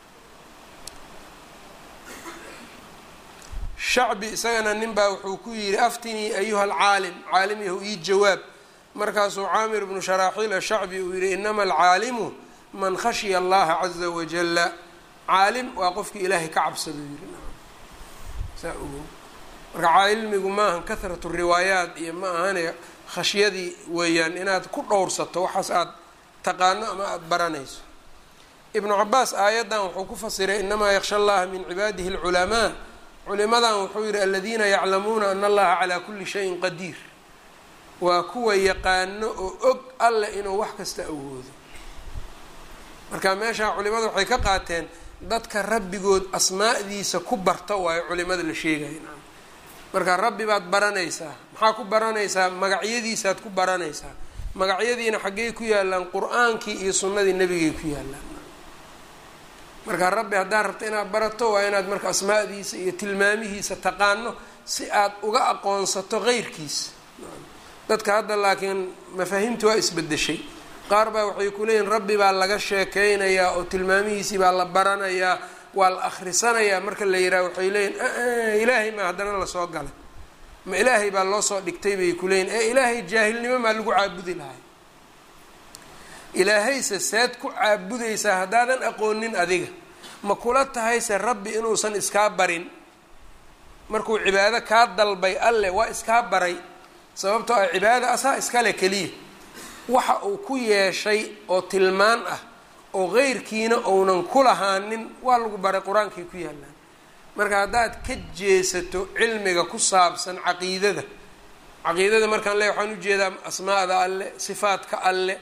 shacbi isagana nin baa wuxuu ku yidhi aftinii ayuha alcaalim caalim yahu ii jawaab markaasuu caamir bnu sharaaxiil ashacbi uu yihi inama alcaalimu man khashya allaha caza wajala caalim waa qofkii ilaahay ka cabsado yiri saa ogo marka cilmigu maahan kahratu riwaayaat iyo ma ahane khashyadii weeyaan inaad ku dhowrsato waxaas aada taqaano ama aada baranayso ibnu cabaas aayaddan wuxuu ku fasiray inamaa yaksha allaha min cibaadihi alculamaa culimadan wuxuu yihi aladiina yaclamuuna ana allaha calaa kuli shayin qadiir waa kuwa yaqaano oo og alleh inuu wax kasta awoodo marka meeshaa culimada waxay ka qaateen dadka rabbigood asmaa'diisa ku barta waayo culimada la sheegaya marka rabbi baad baranaysaa maxaa ku baranaysaa magacyadiisaad ku baranaysaa magacyadiina xaggey ku yaalaan qur-aankii iyo sunnadii nebigay ku yaalaan marka rabbi haddaad rabto inaad barato waa inaad marka asmaa'diisa iyo tilmaamihiisa taqaano si aad uga aqoonsato qeyrkiisa dadka hadda laakiin mafaahiimti waa isbedeshay qaar baa waxay ku leeyihin rabbi baa laga sheekeynayaa oo tilmaamihiisii baa la baranayaa waa la akhrisanayaa marka la yidhaha waxay leeyihin ilaahay maa haddana lasoo galay ma ilaahay baa loo soo dhigtay bay ku leeyihin ee ilaahay jaahilnimo maa lagu caabudi lahay ilaahayse seed ku caabudaysaa haddaadan aqoonin adiga ma kula tahayse rabbi inuusan iskaa barin markuu cibaado kaa dalbay alle waa iskaa baray sababtoo ah cibaada asaa iskale keliya waxa uu ku yeeshay oo tilmaan ah oo qeyrkiina ounan ku lahaanin waa lagu baray qur-aankay ku yaallaan marka haddaad ka jeesato cilmiga ku saabsan caqiidada caqiidada markaan le waxaan ujeedaa asmaa'da alle sifaadka alle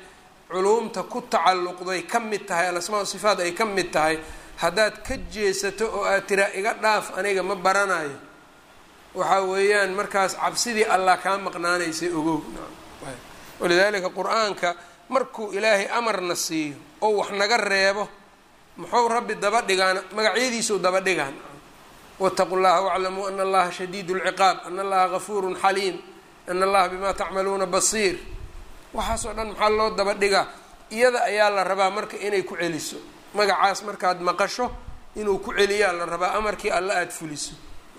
culuumta ku tacalluqday ka mid tahay alasmaa sifaat ay ka mid tahay haddaad ka jeesato oo aad tiraa iga dhaaf aniga ma baranayo waxaa weeyaan markaas cabsidii allah kaa maqnaanaysay ogow walidaalika qur-aanka markuu ilaahay amarna siiyo oo wax naga reebo muxuu rabbi daba dhigaan magacyadiisuu daba dhigaan wاtaqu llaha wاclamuu ana allaha shadiid اlciqaab ana allaha gafuuru xaliim ana allaha bima tacmaluuna basiir waxaasoo dhan maxaa loo daba dhigaa iyada ayaa la rabaa marka inay ku celiso magacaas markaad maqasho inuu ku celiyaa la rabaa amarkii alla aada fuliso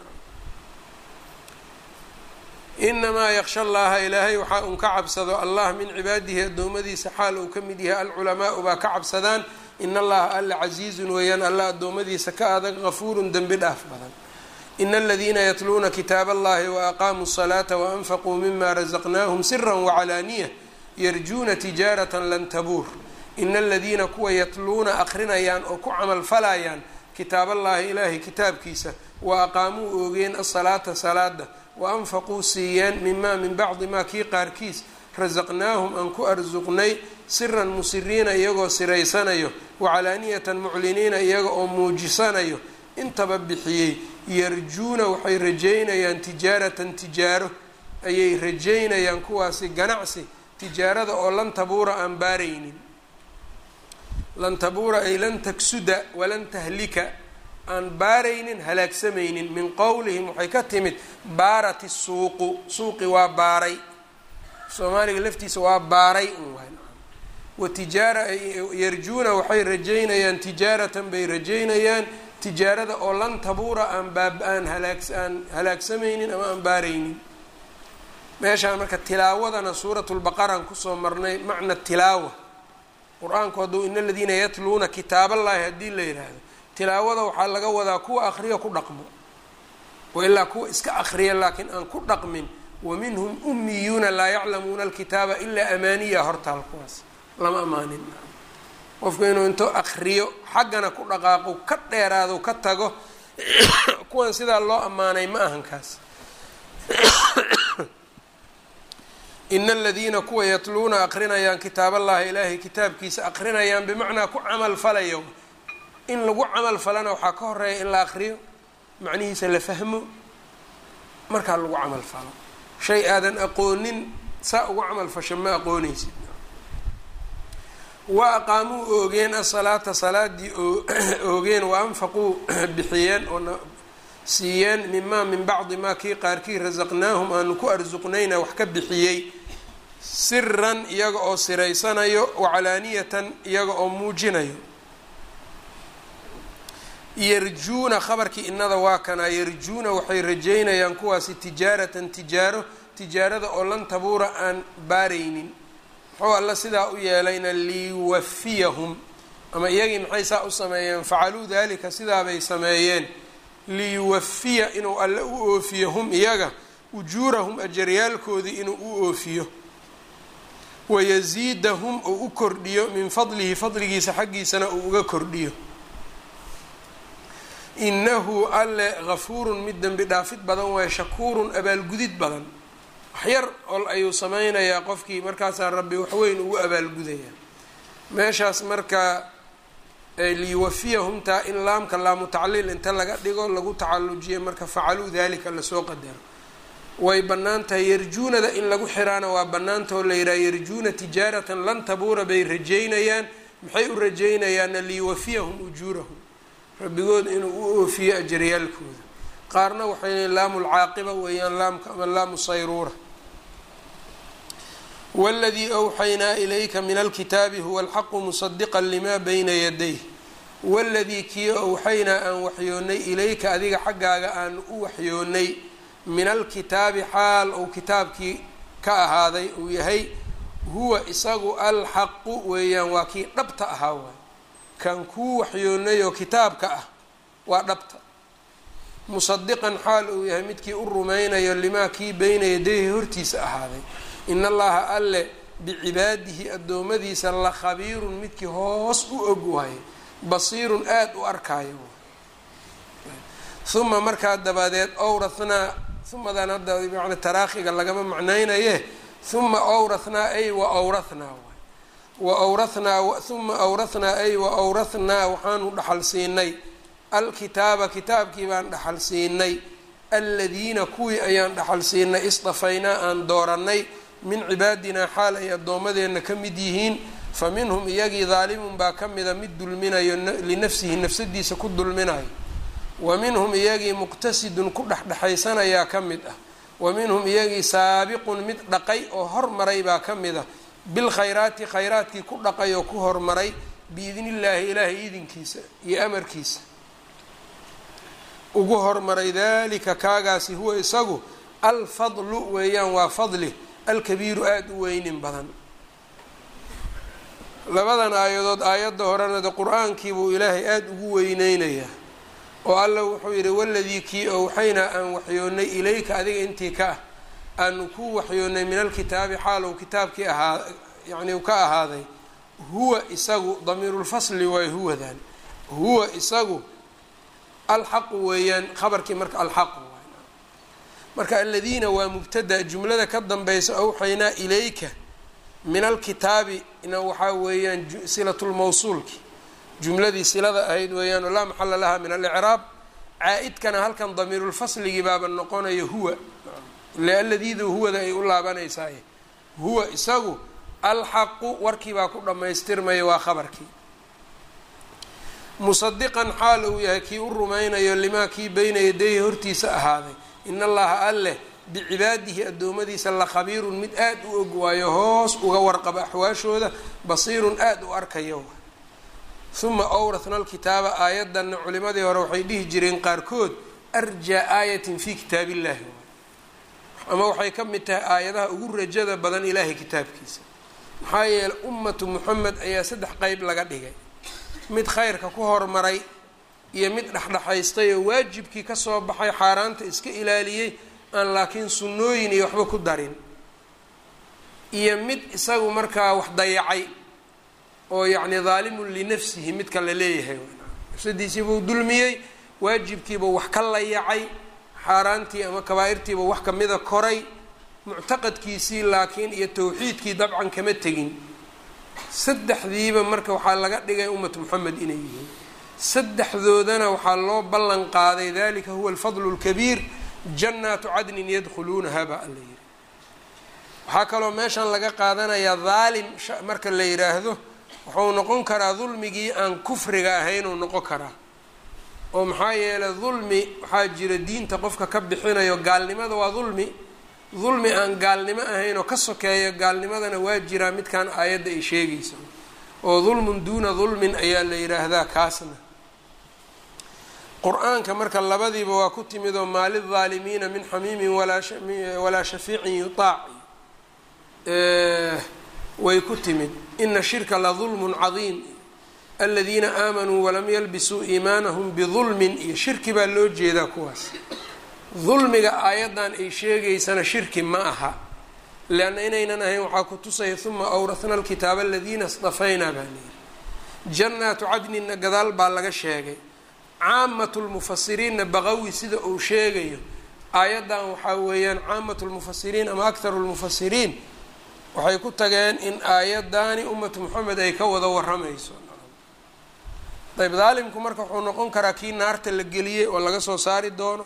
inamaa yaksha allaha ilaahay waxaa un ka cabsado allah min cibaadihi addoommadiisa xaal uu ka mid yahay alculamaau baa ka cabsadaan in allaha alla casiizun weeyaan alla addoommadiisa ka adag gafuurun dembi dhaaf badan ina aladiina yatluuna kitaab allahi waaqaamuu الsalaata waanfaquu mima razaqnaahum sira wacalaaniya yarjuuna tijaarata lan tabuur ina aladiina kuwa yatluuna akrinayaan oo ku camal falayaan kitaab allahi ilaahay kitaabkiisa wa aqaamuu oogeen asalaata salaada waanfaquu siiyeen mimaa min bacdi maa kii qaarkiis rasaqnaahum aan ku arsuqnay siran musiriina iyagoo siraysanayo wacalaaniyatan mucliniina iyaga oo muujisanayo intaba bixiyey yarjuuna waxay rajeynayaan tijaaratan tijaaro ayay rajeynayaan kuwaasi ganacsi tijaarada oo lan tabuura aan baaraynin lan tabuura ay lan taksuda walan tahlika aan baaraynin halaagsamaynin min qowlihim waxay ka timid baarat isuuqu suuqi waa baaray soomaaliga laftiisa waa baaray un waay wa tijaara yarjuuna waxay rajeynayaan tijaaratan bay rajeynayaan tijaarada oo lan tabuura aan baab aan halaag aan halaagsamaynin ama aan baaraynin meeshaan marka tilaawadana suurat lbaqaraan kusoo marnay macna tilaawa qur-aanku hadduu ina aladiina yatluuna kitaaballahi haddii la yidhaahdo tilaawada waxaa laga wadaa kuwa akriya ku dhaqmo wa ilaa kuwa iska akriya laakiin aan ku dhaqmin wa minhum ummiyuuna laa yaclamuuna alkitaaba ilaa amaaniya hortaal kuwaas lama amaanin qofku inuu into akriyo xaggana ku dhaqaaqo ka dheeraado ka tago kuwan sidaa loo ammaanay ma ahan kaas ina aladiina kuwa yatluuna akrinayaan kitaab allahi ilaahay kitaabkiisa akrinayaan bimacnaa ku camal falayo in lagu camal falana waxaa ka horeeya in la akriyo macnihiisa la fahmo markaa lagu camal falo shay aadan aqoonin saa ugu camal fasho ma aqooneysid wa aqaamuu oogeen asalaata salaadii oogeen wa anfaquu bixiyeen oo siiyeen mimaa min bacdi maa kii qaarkii rasaqnaahum aanu ku arsuqnayna wax ka bixiyey siran iyaga oo siraysanayo wacalaaniyatan iyaga oo muujinayo yarjuuna khabarkii innada waa kanaa yarjuuna waxay rajeynayaan kuwaasi tijaaratan tijaaro tijaarada oo lan tabuura aan baaraynin muxuu alla sidaa u yeelayna liyuwafiyahum ama iyagii maxay saa u sameeyeen facaluu dalika sidaabay sameeyeen liyuwafiya inuu alle u oofiyo hum iyaga ujuurahum ajaryaalkoodii inuu u oofiyo wayasiidahum uu u kordhiyo min fadlihi fadligiisa xaggiisana uu uga kordhiyo inahu alle gafuurun mid dembi dhaafid badan waaye shakuurun abaalgudid badan waxyar ol ayuu sameynayaa qofkii markaasaa rabbi waxweyn ugu abaalgudayaa meeshaas marka liyuwafiyahumtaa in laamka laamu tacliil inta laga dhigo lagu tacallujiyo marka facaluu dalika lasoo qadaro way bannaan tahay yarjuunada in lagu xiraana waa bannaantao la yidhaha yarjuuna tijaaratan lan tabuura bay rajeynayaan maxay u rajeynayaana liyuwafiyahum ujuurahum rabbigood inuu u oofiyo ajaryaalkooda qaarna waxay leeyiin laamu lcaaqiba weeyaan laamka ama laamu sayruura waladii awxaynaa ilayka min alkitaabi huwa alxaqu musadiqa limaa bayna yadayh waladii kii awxaynaa aan waxyoonnay ilayka adiga xaggaaga aan u waxyoonnay min alkitaabi xaal uu kitaabkii ka ahaaday uu yahay huwa isagu alxaqu weeyaan waa kii dhabta ahaa waay kan kuu waxyoonnay oo kitaabka ah waa dhabta musadiqan xaal uu yahay midkii u rumaynayo limaa kii beyna yadayhi hortiisa ahaaday in allaha alle bicibaadihi addoommadiisa la khabiirun midkii hoos u og waaye basiirun aada u arkaayo uma markaa dabadeed owrathnaa umadan hadda man taraakhiga lagama macnaynaye uma owrathnaa ay wa owrathnaa waay wa awrathnaa uma awrathnaa ay wa awrathnaa waxaanu dhaxal siinay alkitaaba kitaabkii baan dhaxal siinay aladiina kuwii ayaan dhaxal siinay isdafaynaa aan doorannay min cibaadinaa xaal ay addoommadeenna ka mid yihiin fa minhum iyagii daalimun baa ka mida mid dulminayo linafsihi nafsadiisa ku dulminayo wa minhum iyagii muqtasidun ku dhexdhexaysanayaa ka mid ah wa minhum iyagii saabiqun mid dhaqay oo hormaray baa ka mid ah bilkhayraati khayraadkii ku dhaqay oo ku hormaray biidnillaahi ilaahay idinkiisa iyo amarkiisa ugu hormaray dalika kaagaasi huwa isagu alfadlu weeyaan waa fadli alkabiiru aada u weynin badan labadan aayadood aayadda horena de qur-aankii buu ilaahay aada ugu weyneynayaa oo alla wuxuu yidhi waladii kii owxaynaa aan waxyoonnay ilayka adiga intii ka ah aanu ku waxyoonnay min alkitaabi xaalow kitaabkii ahaa yacni u ka ahaaday huwa isagu damiirulfasli waay huwadan huwa isagu alxaqu weeyaan khabarkii marka alxaqu marka aladiina waa mubtada jumlada ka danbeysa awxaynaa ilayka min alkitaabi ina waxaa weeyaan silatulmawsuulki jumladii silada ahayd weeyaan oo laa maxala laha min alicraab caa-idkana halkan damiirulfasligii baaba noqonayo huwa ile aladiida huwada ay u laabanaysaay huwa isagu alxaqu warkii baa ku dhammaystirmaya waa khabarkii musadiqan xaal uu yahay kii u rumaynayo limaa kii beyna yadayhi hortiisa ahaaday in allaha alleh bicibaadihi addoommadiisa la khabiirun mid aada u og waayo hoos uga warqaba axwaashooda basiirun aada u arkayo uma awrathna alkitaaba aayaddanna culimadii hore waxay dhihi jireen qaarkood arjaa aayatin fii kitaab illahi ama waxay ka mid tahay aayadaha ugu rajada badan ilaahay kitaabkiisa maxaa yeeley ummatu muxamed ayaa saddex qeyb laga dhigay mid khayrka ku hormaray iyo mid dhexdhexaystay oo waajibkii kasoo baxay xaaraanta iska ilaaliyey aan laakiin sunnooyin iyo waxba ku darin iyo mid isagu markaa wax dayacay oo yacni daalimun linafsihi midka la leeyahay nafsadiisiibuu dulmiyey waajibkiibuu wax ka layacay xaaraantii ama kabaa-irtiiba wax kamida koray muctaqadkiisii laakiin iyo tawxiidkii dabcan kama tegin saddexdiiba marka waxaa laga dhigay ummatu moxamed inay yihiin saddexdoodana waxaa loo ballan qaaday dalika huwa alfadlu lkabiir jannaatu cadnin yadkhuluunaha baa alla yihi waxaa kaloo meeshan laga qaadanayaa daalim marka la yidhaahdo wuxuu noqon karaa dulmigii aan kufriga ahaynuu noqon karaa oo maxaa yeelay dulmi waxaa jira diinta qofka ka bixinayo gaalnimada waa dulmi dulmi aan gaalnimo ahayn oo ka sokeeyo gaalnimadana waa jiraa midkan aayadda ay sheegayso oo dulmun duuna dulmin ayaa la yidhaahdaa kaasna qur-aanka marka labadiiba waa ku timid oo maa lidaalimiina min xamiimin walaa shafiicin yutaac way ku timid ina shirka la dulmun cadiim aladiina aamanuu walam yalbisuu iimaanahum bidulmin iyo shirki baa loo jeedaa kuwaas dulmiga aayaddan ay sheegaysana shirki ma aha leanna inaynan ahayn waxaa ku tusaya uma awrahna alkitaaba aladiina isdafaynaa baa layidhi jannaatu cadninna gadaal baa laga sheegay caamatu lmufasiriinna baqawi sida uu sheegayo aayaddan waxaa weeyaan caamatu lmufasiriin ama akharu lmufasiriin waxay ku tageen in aayaddaani ummatu moxamed ay ka wada waramayso ayb daalimku marka wuxuu noqon karaa kii naarta la geliyey oo laga soo saari doono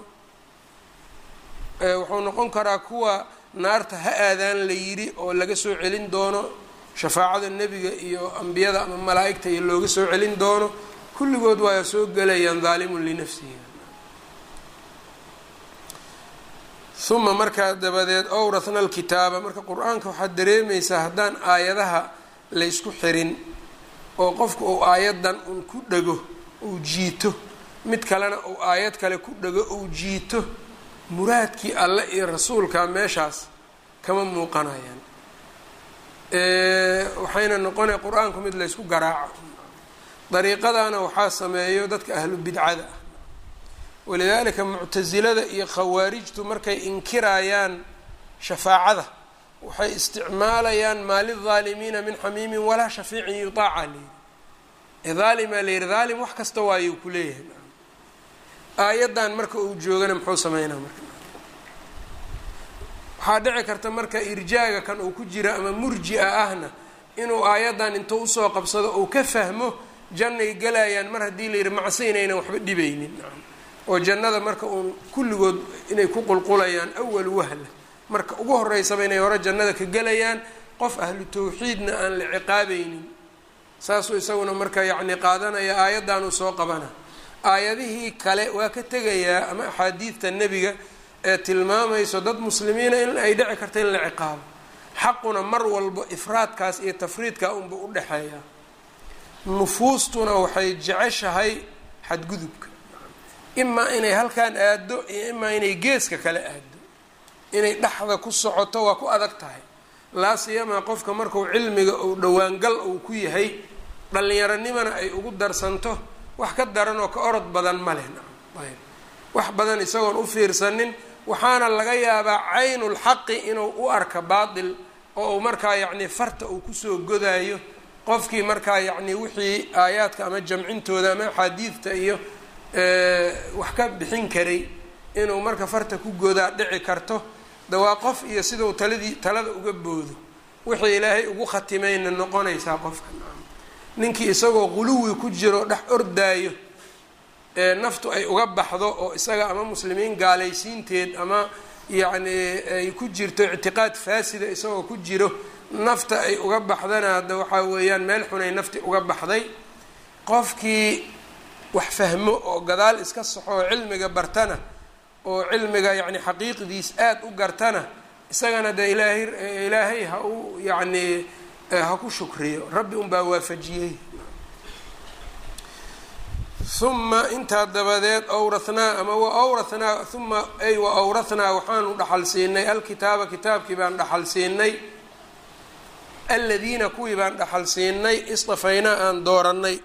wuxuu noqon karaa kuwa naarta ha aadaan la yidhi oo laga soo celin doono shafaacada nebiga iyo ambiyada ama malaa'igta iyo looga soo celin doono kulligood waa soo gelayaan daalimun linafsihi uma markaa dabadeed owrathna alkitaaba marka qur-aanka waxaad dareemaysaa haddaan aayadaha laysku xirin oo qofka uu aayaddan un ku dhego uu jiito mid kalena uu aayad kale ku dhego uu jiito muraadkii alle iyo rasuulka meeshaas kama muuqanayaan waxayna noqonaya qur-aanku mid laysku garaaco dariiqadana waxaa sameeyo dadka ahlu bidcada ah walidaalika muctasilada iyo khawaarijtu markay inkirayaan shafaacada waxay isticmaalayaan maa lidaalimiina min xamiimin walaa shafiicin yutaaca layidhi ee daalimaa layidhi daalim wax kasta waayuu ku leeyahay aayaddan marka uu joogana muxuu sameynaa marka waxaa dhici karta marka irjaaga kan uu ku jira ama murji-a ahna inuu aayaddan intuu usoo qabsado uu ka fahmo jannay galayaan mar haddii la yidhi macsi inaynan waxba dhibaynin oo jannada marka uun kulligood inay ku qulqulayaan awal wahla marka ugu horeysaba inay hore jannada ka gelayaan qof ahlu tawxiidna aan la ciqaabaynin saasuu isaguna marka yacni qaadanaya aayaddaanuu soo qabana aayadihii kale waa ka tegayaa ama axaadiidta nebiga ee tilmaamayso dad muslimiina in ay dhici karta in la ciqaabo xaquna mar walba ifraadkaas iyo tafriidka unba u dhexeeya nufuustuna waxay jeceshahay xadgudubka imaa inay halkan aado iyo imaa inay geeska kale aado inay dhexda ku socoto waa ku adag tahay laa siyamaa qofka marku cilmiga uu dhowaangal uu ku yahay dhallinyaronimana ay ugu darsanto wax ka daran oo ka orod badan ma leh ayb wax badan isagoon u fiirsanin waxaana laga yaabaa caynulxaqi inuu u arka baatil oo uu markaa yacni farta uu kusoo godaayo qofkii markaa yacni wixii aayaadka ama jamcintooda ama axaadiidta iyo wax ka bixin karay inuu marka farta ku godaa dhici karto de waa qof iyo sidau taladii talada uga boodo wixii ilaahay ugu khatimayna noqonaysaa qofka ninkii isagoo quluwi ku jiro dhex ordaayo ee naftu ay uga baxdo oo isaga ama muslimiin gaalaysiinteed ama yacni ay ku jirto ictiqaad faasida isagoo ku jiro nafta ay uga baxdana hadda waxaa weeyaan meel xunay nafti uga baxday qofkii wax fahmo oo gadaal iska saxo oo cilmiga bartana oo cilmiga yacni xaqiiqdiis aada u gartana isagana dee ilaahay ilaahay ha u yacni ha ku shukriyo rabbi unbaa waafajiyey uma intaa dabadeed awrathnaa ama wa awrathnaa uma ay wa awrathnaa waxaanu dhaxal siinay alkitaaba kitaabkii baan dhaxal siinay aladiina kuwii baan dhaxal siinay istafaynaa aan doorannay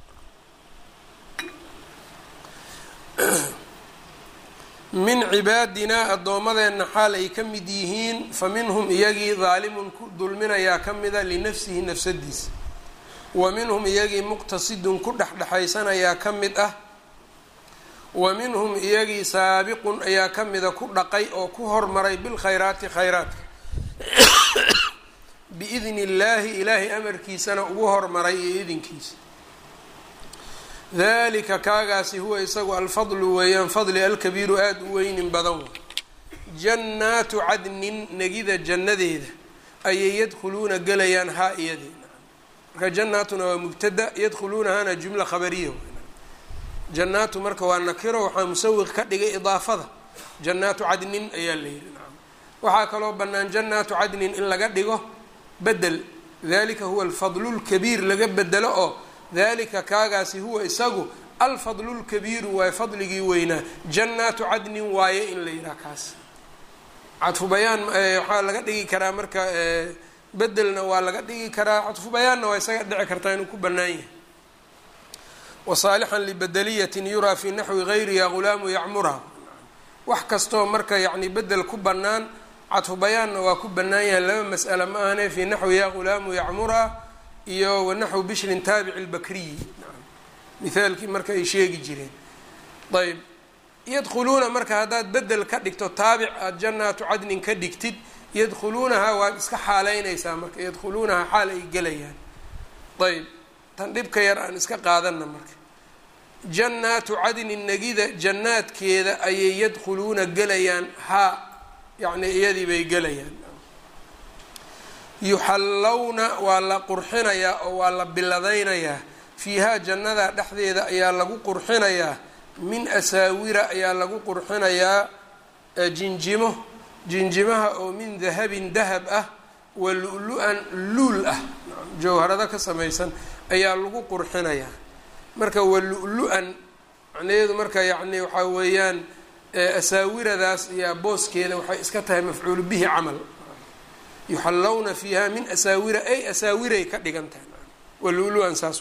min cibaadinaa addoommadeenna xaal ay ka mid yihiin fa minhum iyagii daalimun ku dulminayaa ka mida linafsihi nafsadiisa wa minhum iyagii muqtasidun ku dhexdhexaysanayaa ka mid ah wa minhum iyagii saabiqun ayaa ka mida ku dhaqay oo ku hormaray bilkhayraati khayraadka biidni illaahi ilaahay amarkiisana ugu hormaray iyo idinkiisa dalika kaagaasi huwa isagu alfadlu weeyaan fadli alkabiiru aada u weynin badan wa jannaatu cadnin negida jannadeeda ayay yadkhuluuna gelayaan haa iyadeena marka jannaatuna waa mubtada yadkhuluunahana jumla khabariya jannaatu marka waa nakiro waxaa musawiq ka dhigay idaafada jannaatu cadnin ayaa la yihi nacam waxaa kaloo bannaan jannaatu cadnin in laga dhigo bedel dalika huwa alfadlu lkabiir laga bedelo oo dalika kaagaasi huwa isagu alfadlu lkabiiru waaye fadligii weynaa jannaatu cadnin waaye in la yidhaha kaas cadfu bayaan waxaa laga dhigi karaa marka bedelna waa laga dhigi karaa cadfu bayaanna waa isaga dhici kartaa inuu ku bannaan yahay wasaalixan libedeliyatin yuraa fii naxwi gayriha gulaamu yacmurha wax kastoo marka yacni bedel ku bannaan cadfu bayaanna waa ku bannaan yahay laba mas'ala ma ahane fii naxwi ya gulaamu yacmurha iyo wanaxwu bishrin taabici lbakriyi mithaalkii marka ay sheegi jireen ayb yadkhuluuna marka haddaad bedel ka dhigto taabic aada jannaatu cadnin ka dhigtid yadkhuluunahaa waad iska xaaleynaysaa marka yadkhuluunahaa xaal ay gelayaan ayb tan dhibka yar aan iska qaadana marka jannaatu cadnin negida jannaadkeeda ayay yadkhuluuna gelayaan haa yacni iyadii bay gelayaan yuxallawna waa la qurxinayaa oo waa la biladaynayaa fiihaa jannada dhexdeeda ayaa lagu qurxinayaa min asaawira ayaa lagu qurxinayaa jinjimo jinjimaha oo min dahabin dahab ah wa lu-lu-an luul ah jawharado ka samaysan ayaa lagu qurxinayaa marka wa lu-lu-an macnaheedu marka yacni waxaa weeyaan asaawiradaas ayaa booskeeda waxay iska tahay mafcuulu bihi camal yuxallawna fiiha min asaawira ay asaawiray ka dhigan tahay wa lu-lu-an saas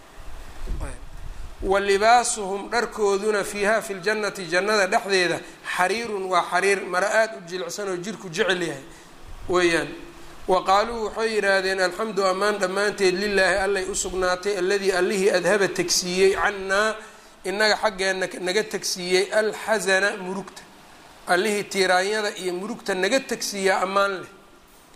wa libaasuhum dharkooduna fiiha fi ljannati jannada dhexdeeda xariirun waa xariir mara aada u jilicsan oo jirku jecel yahay weeyaan wa qaaluu waxay yidhaahdeen alxamdu ammaan dhammaanteed lilaahi allay u sugnaatay alladii allihii adhaba tegsiiyey cannaa inaga xaggeena naga tegsiiyey alxasana murugta allihii tiiraanyada iyo murugta naga tegsiiyaa ammaan leh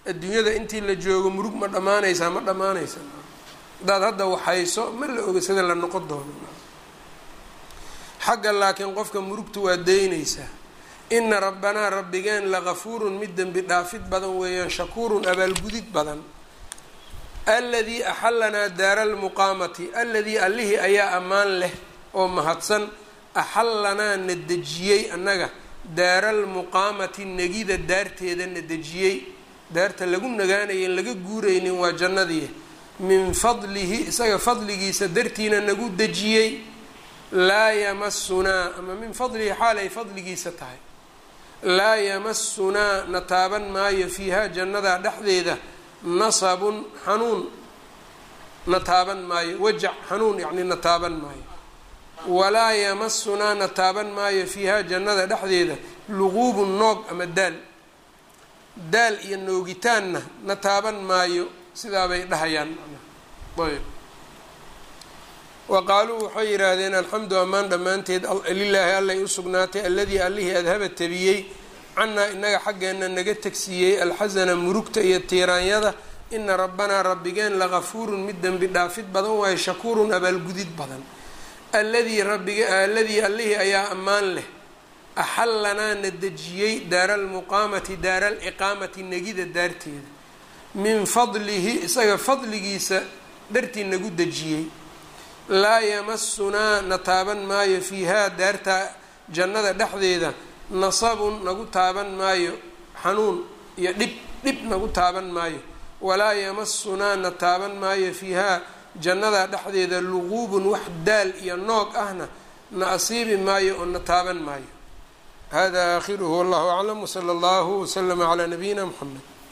adduunyada intii la joogo murug ma dhammaanaysaa ma dhammaanaysa haddaad hadda waxayso ma la oga sida la noqon doono xagga laakiin qofka murugta waa daynaysaa ina rabbanaa rabbigeen lagafuurun mid dembi dhaafid badan weeyaan shakuurun abaalgudid badan aladii axalanaa daara almuqaamati aladii allihii ayaa ammaan leh oo mahadsan axallanaa na dejiyey annaga daara almuqaamati negida daarteeda na dejiyey daarta lagu nagaanaya in laga guuraynin waa jannadii min fadlihi isaga fadligiisa dartiina nagu dejiyey laa yamasunaa ama min fadlihi xaal ay fadligiisa tahay laa yamasunaa na taaban maayo fiihaa jannadaa dhexdeeda nasabun xanuun na taaban maayo wajac xanuun yacni na taaban maayo walaa yamasunaa na taaban maayo fiihaa jannada dhexdeeda luquubun noog ama daal daal iyo noogitaanna na taaban maayo sidaabay dhahayaan ayb wa qaaluu waxay yidhaahdeen alxamdu ammaan dhammaanteed lilaahi allay u sugnaatay alladii allihii adhaba tabiyey cannaa inaga xaggeenna naga tegsiiyey alxasana murugta iyo tiiraanyada ina rabbanaa rabbigeen lagafuurun mid dembi dhaafid badan waayo shakuurun abaalgudid badan alladii rabbiga alladii allihii ayaa ammaan leh axallanaa na dejiyey daara almuqaamati daara aliqaamati negida daarteeda min fadlihi isaga fadligiisa dhartii nagu dejiyey laa yamasunaa na taaban maayo fiihaa daarta jannada dhexdeeda nasabun nagu taaban maayo xanuun iyo dhib dhib nagu taaban maayo walaa yamasunaa na taaban maayo fiihaa jannada dhexdeeda luquubun wax daal iyo noog ahna na asiibi maayo oo na taaban maayo hada aakhiruhu wallahu aclam wsala allahu waslama calaa nabiyina mxamed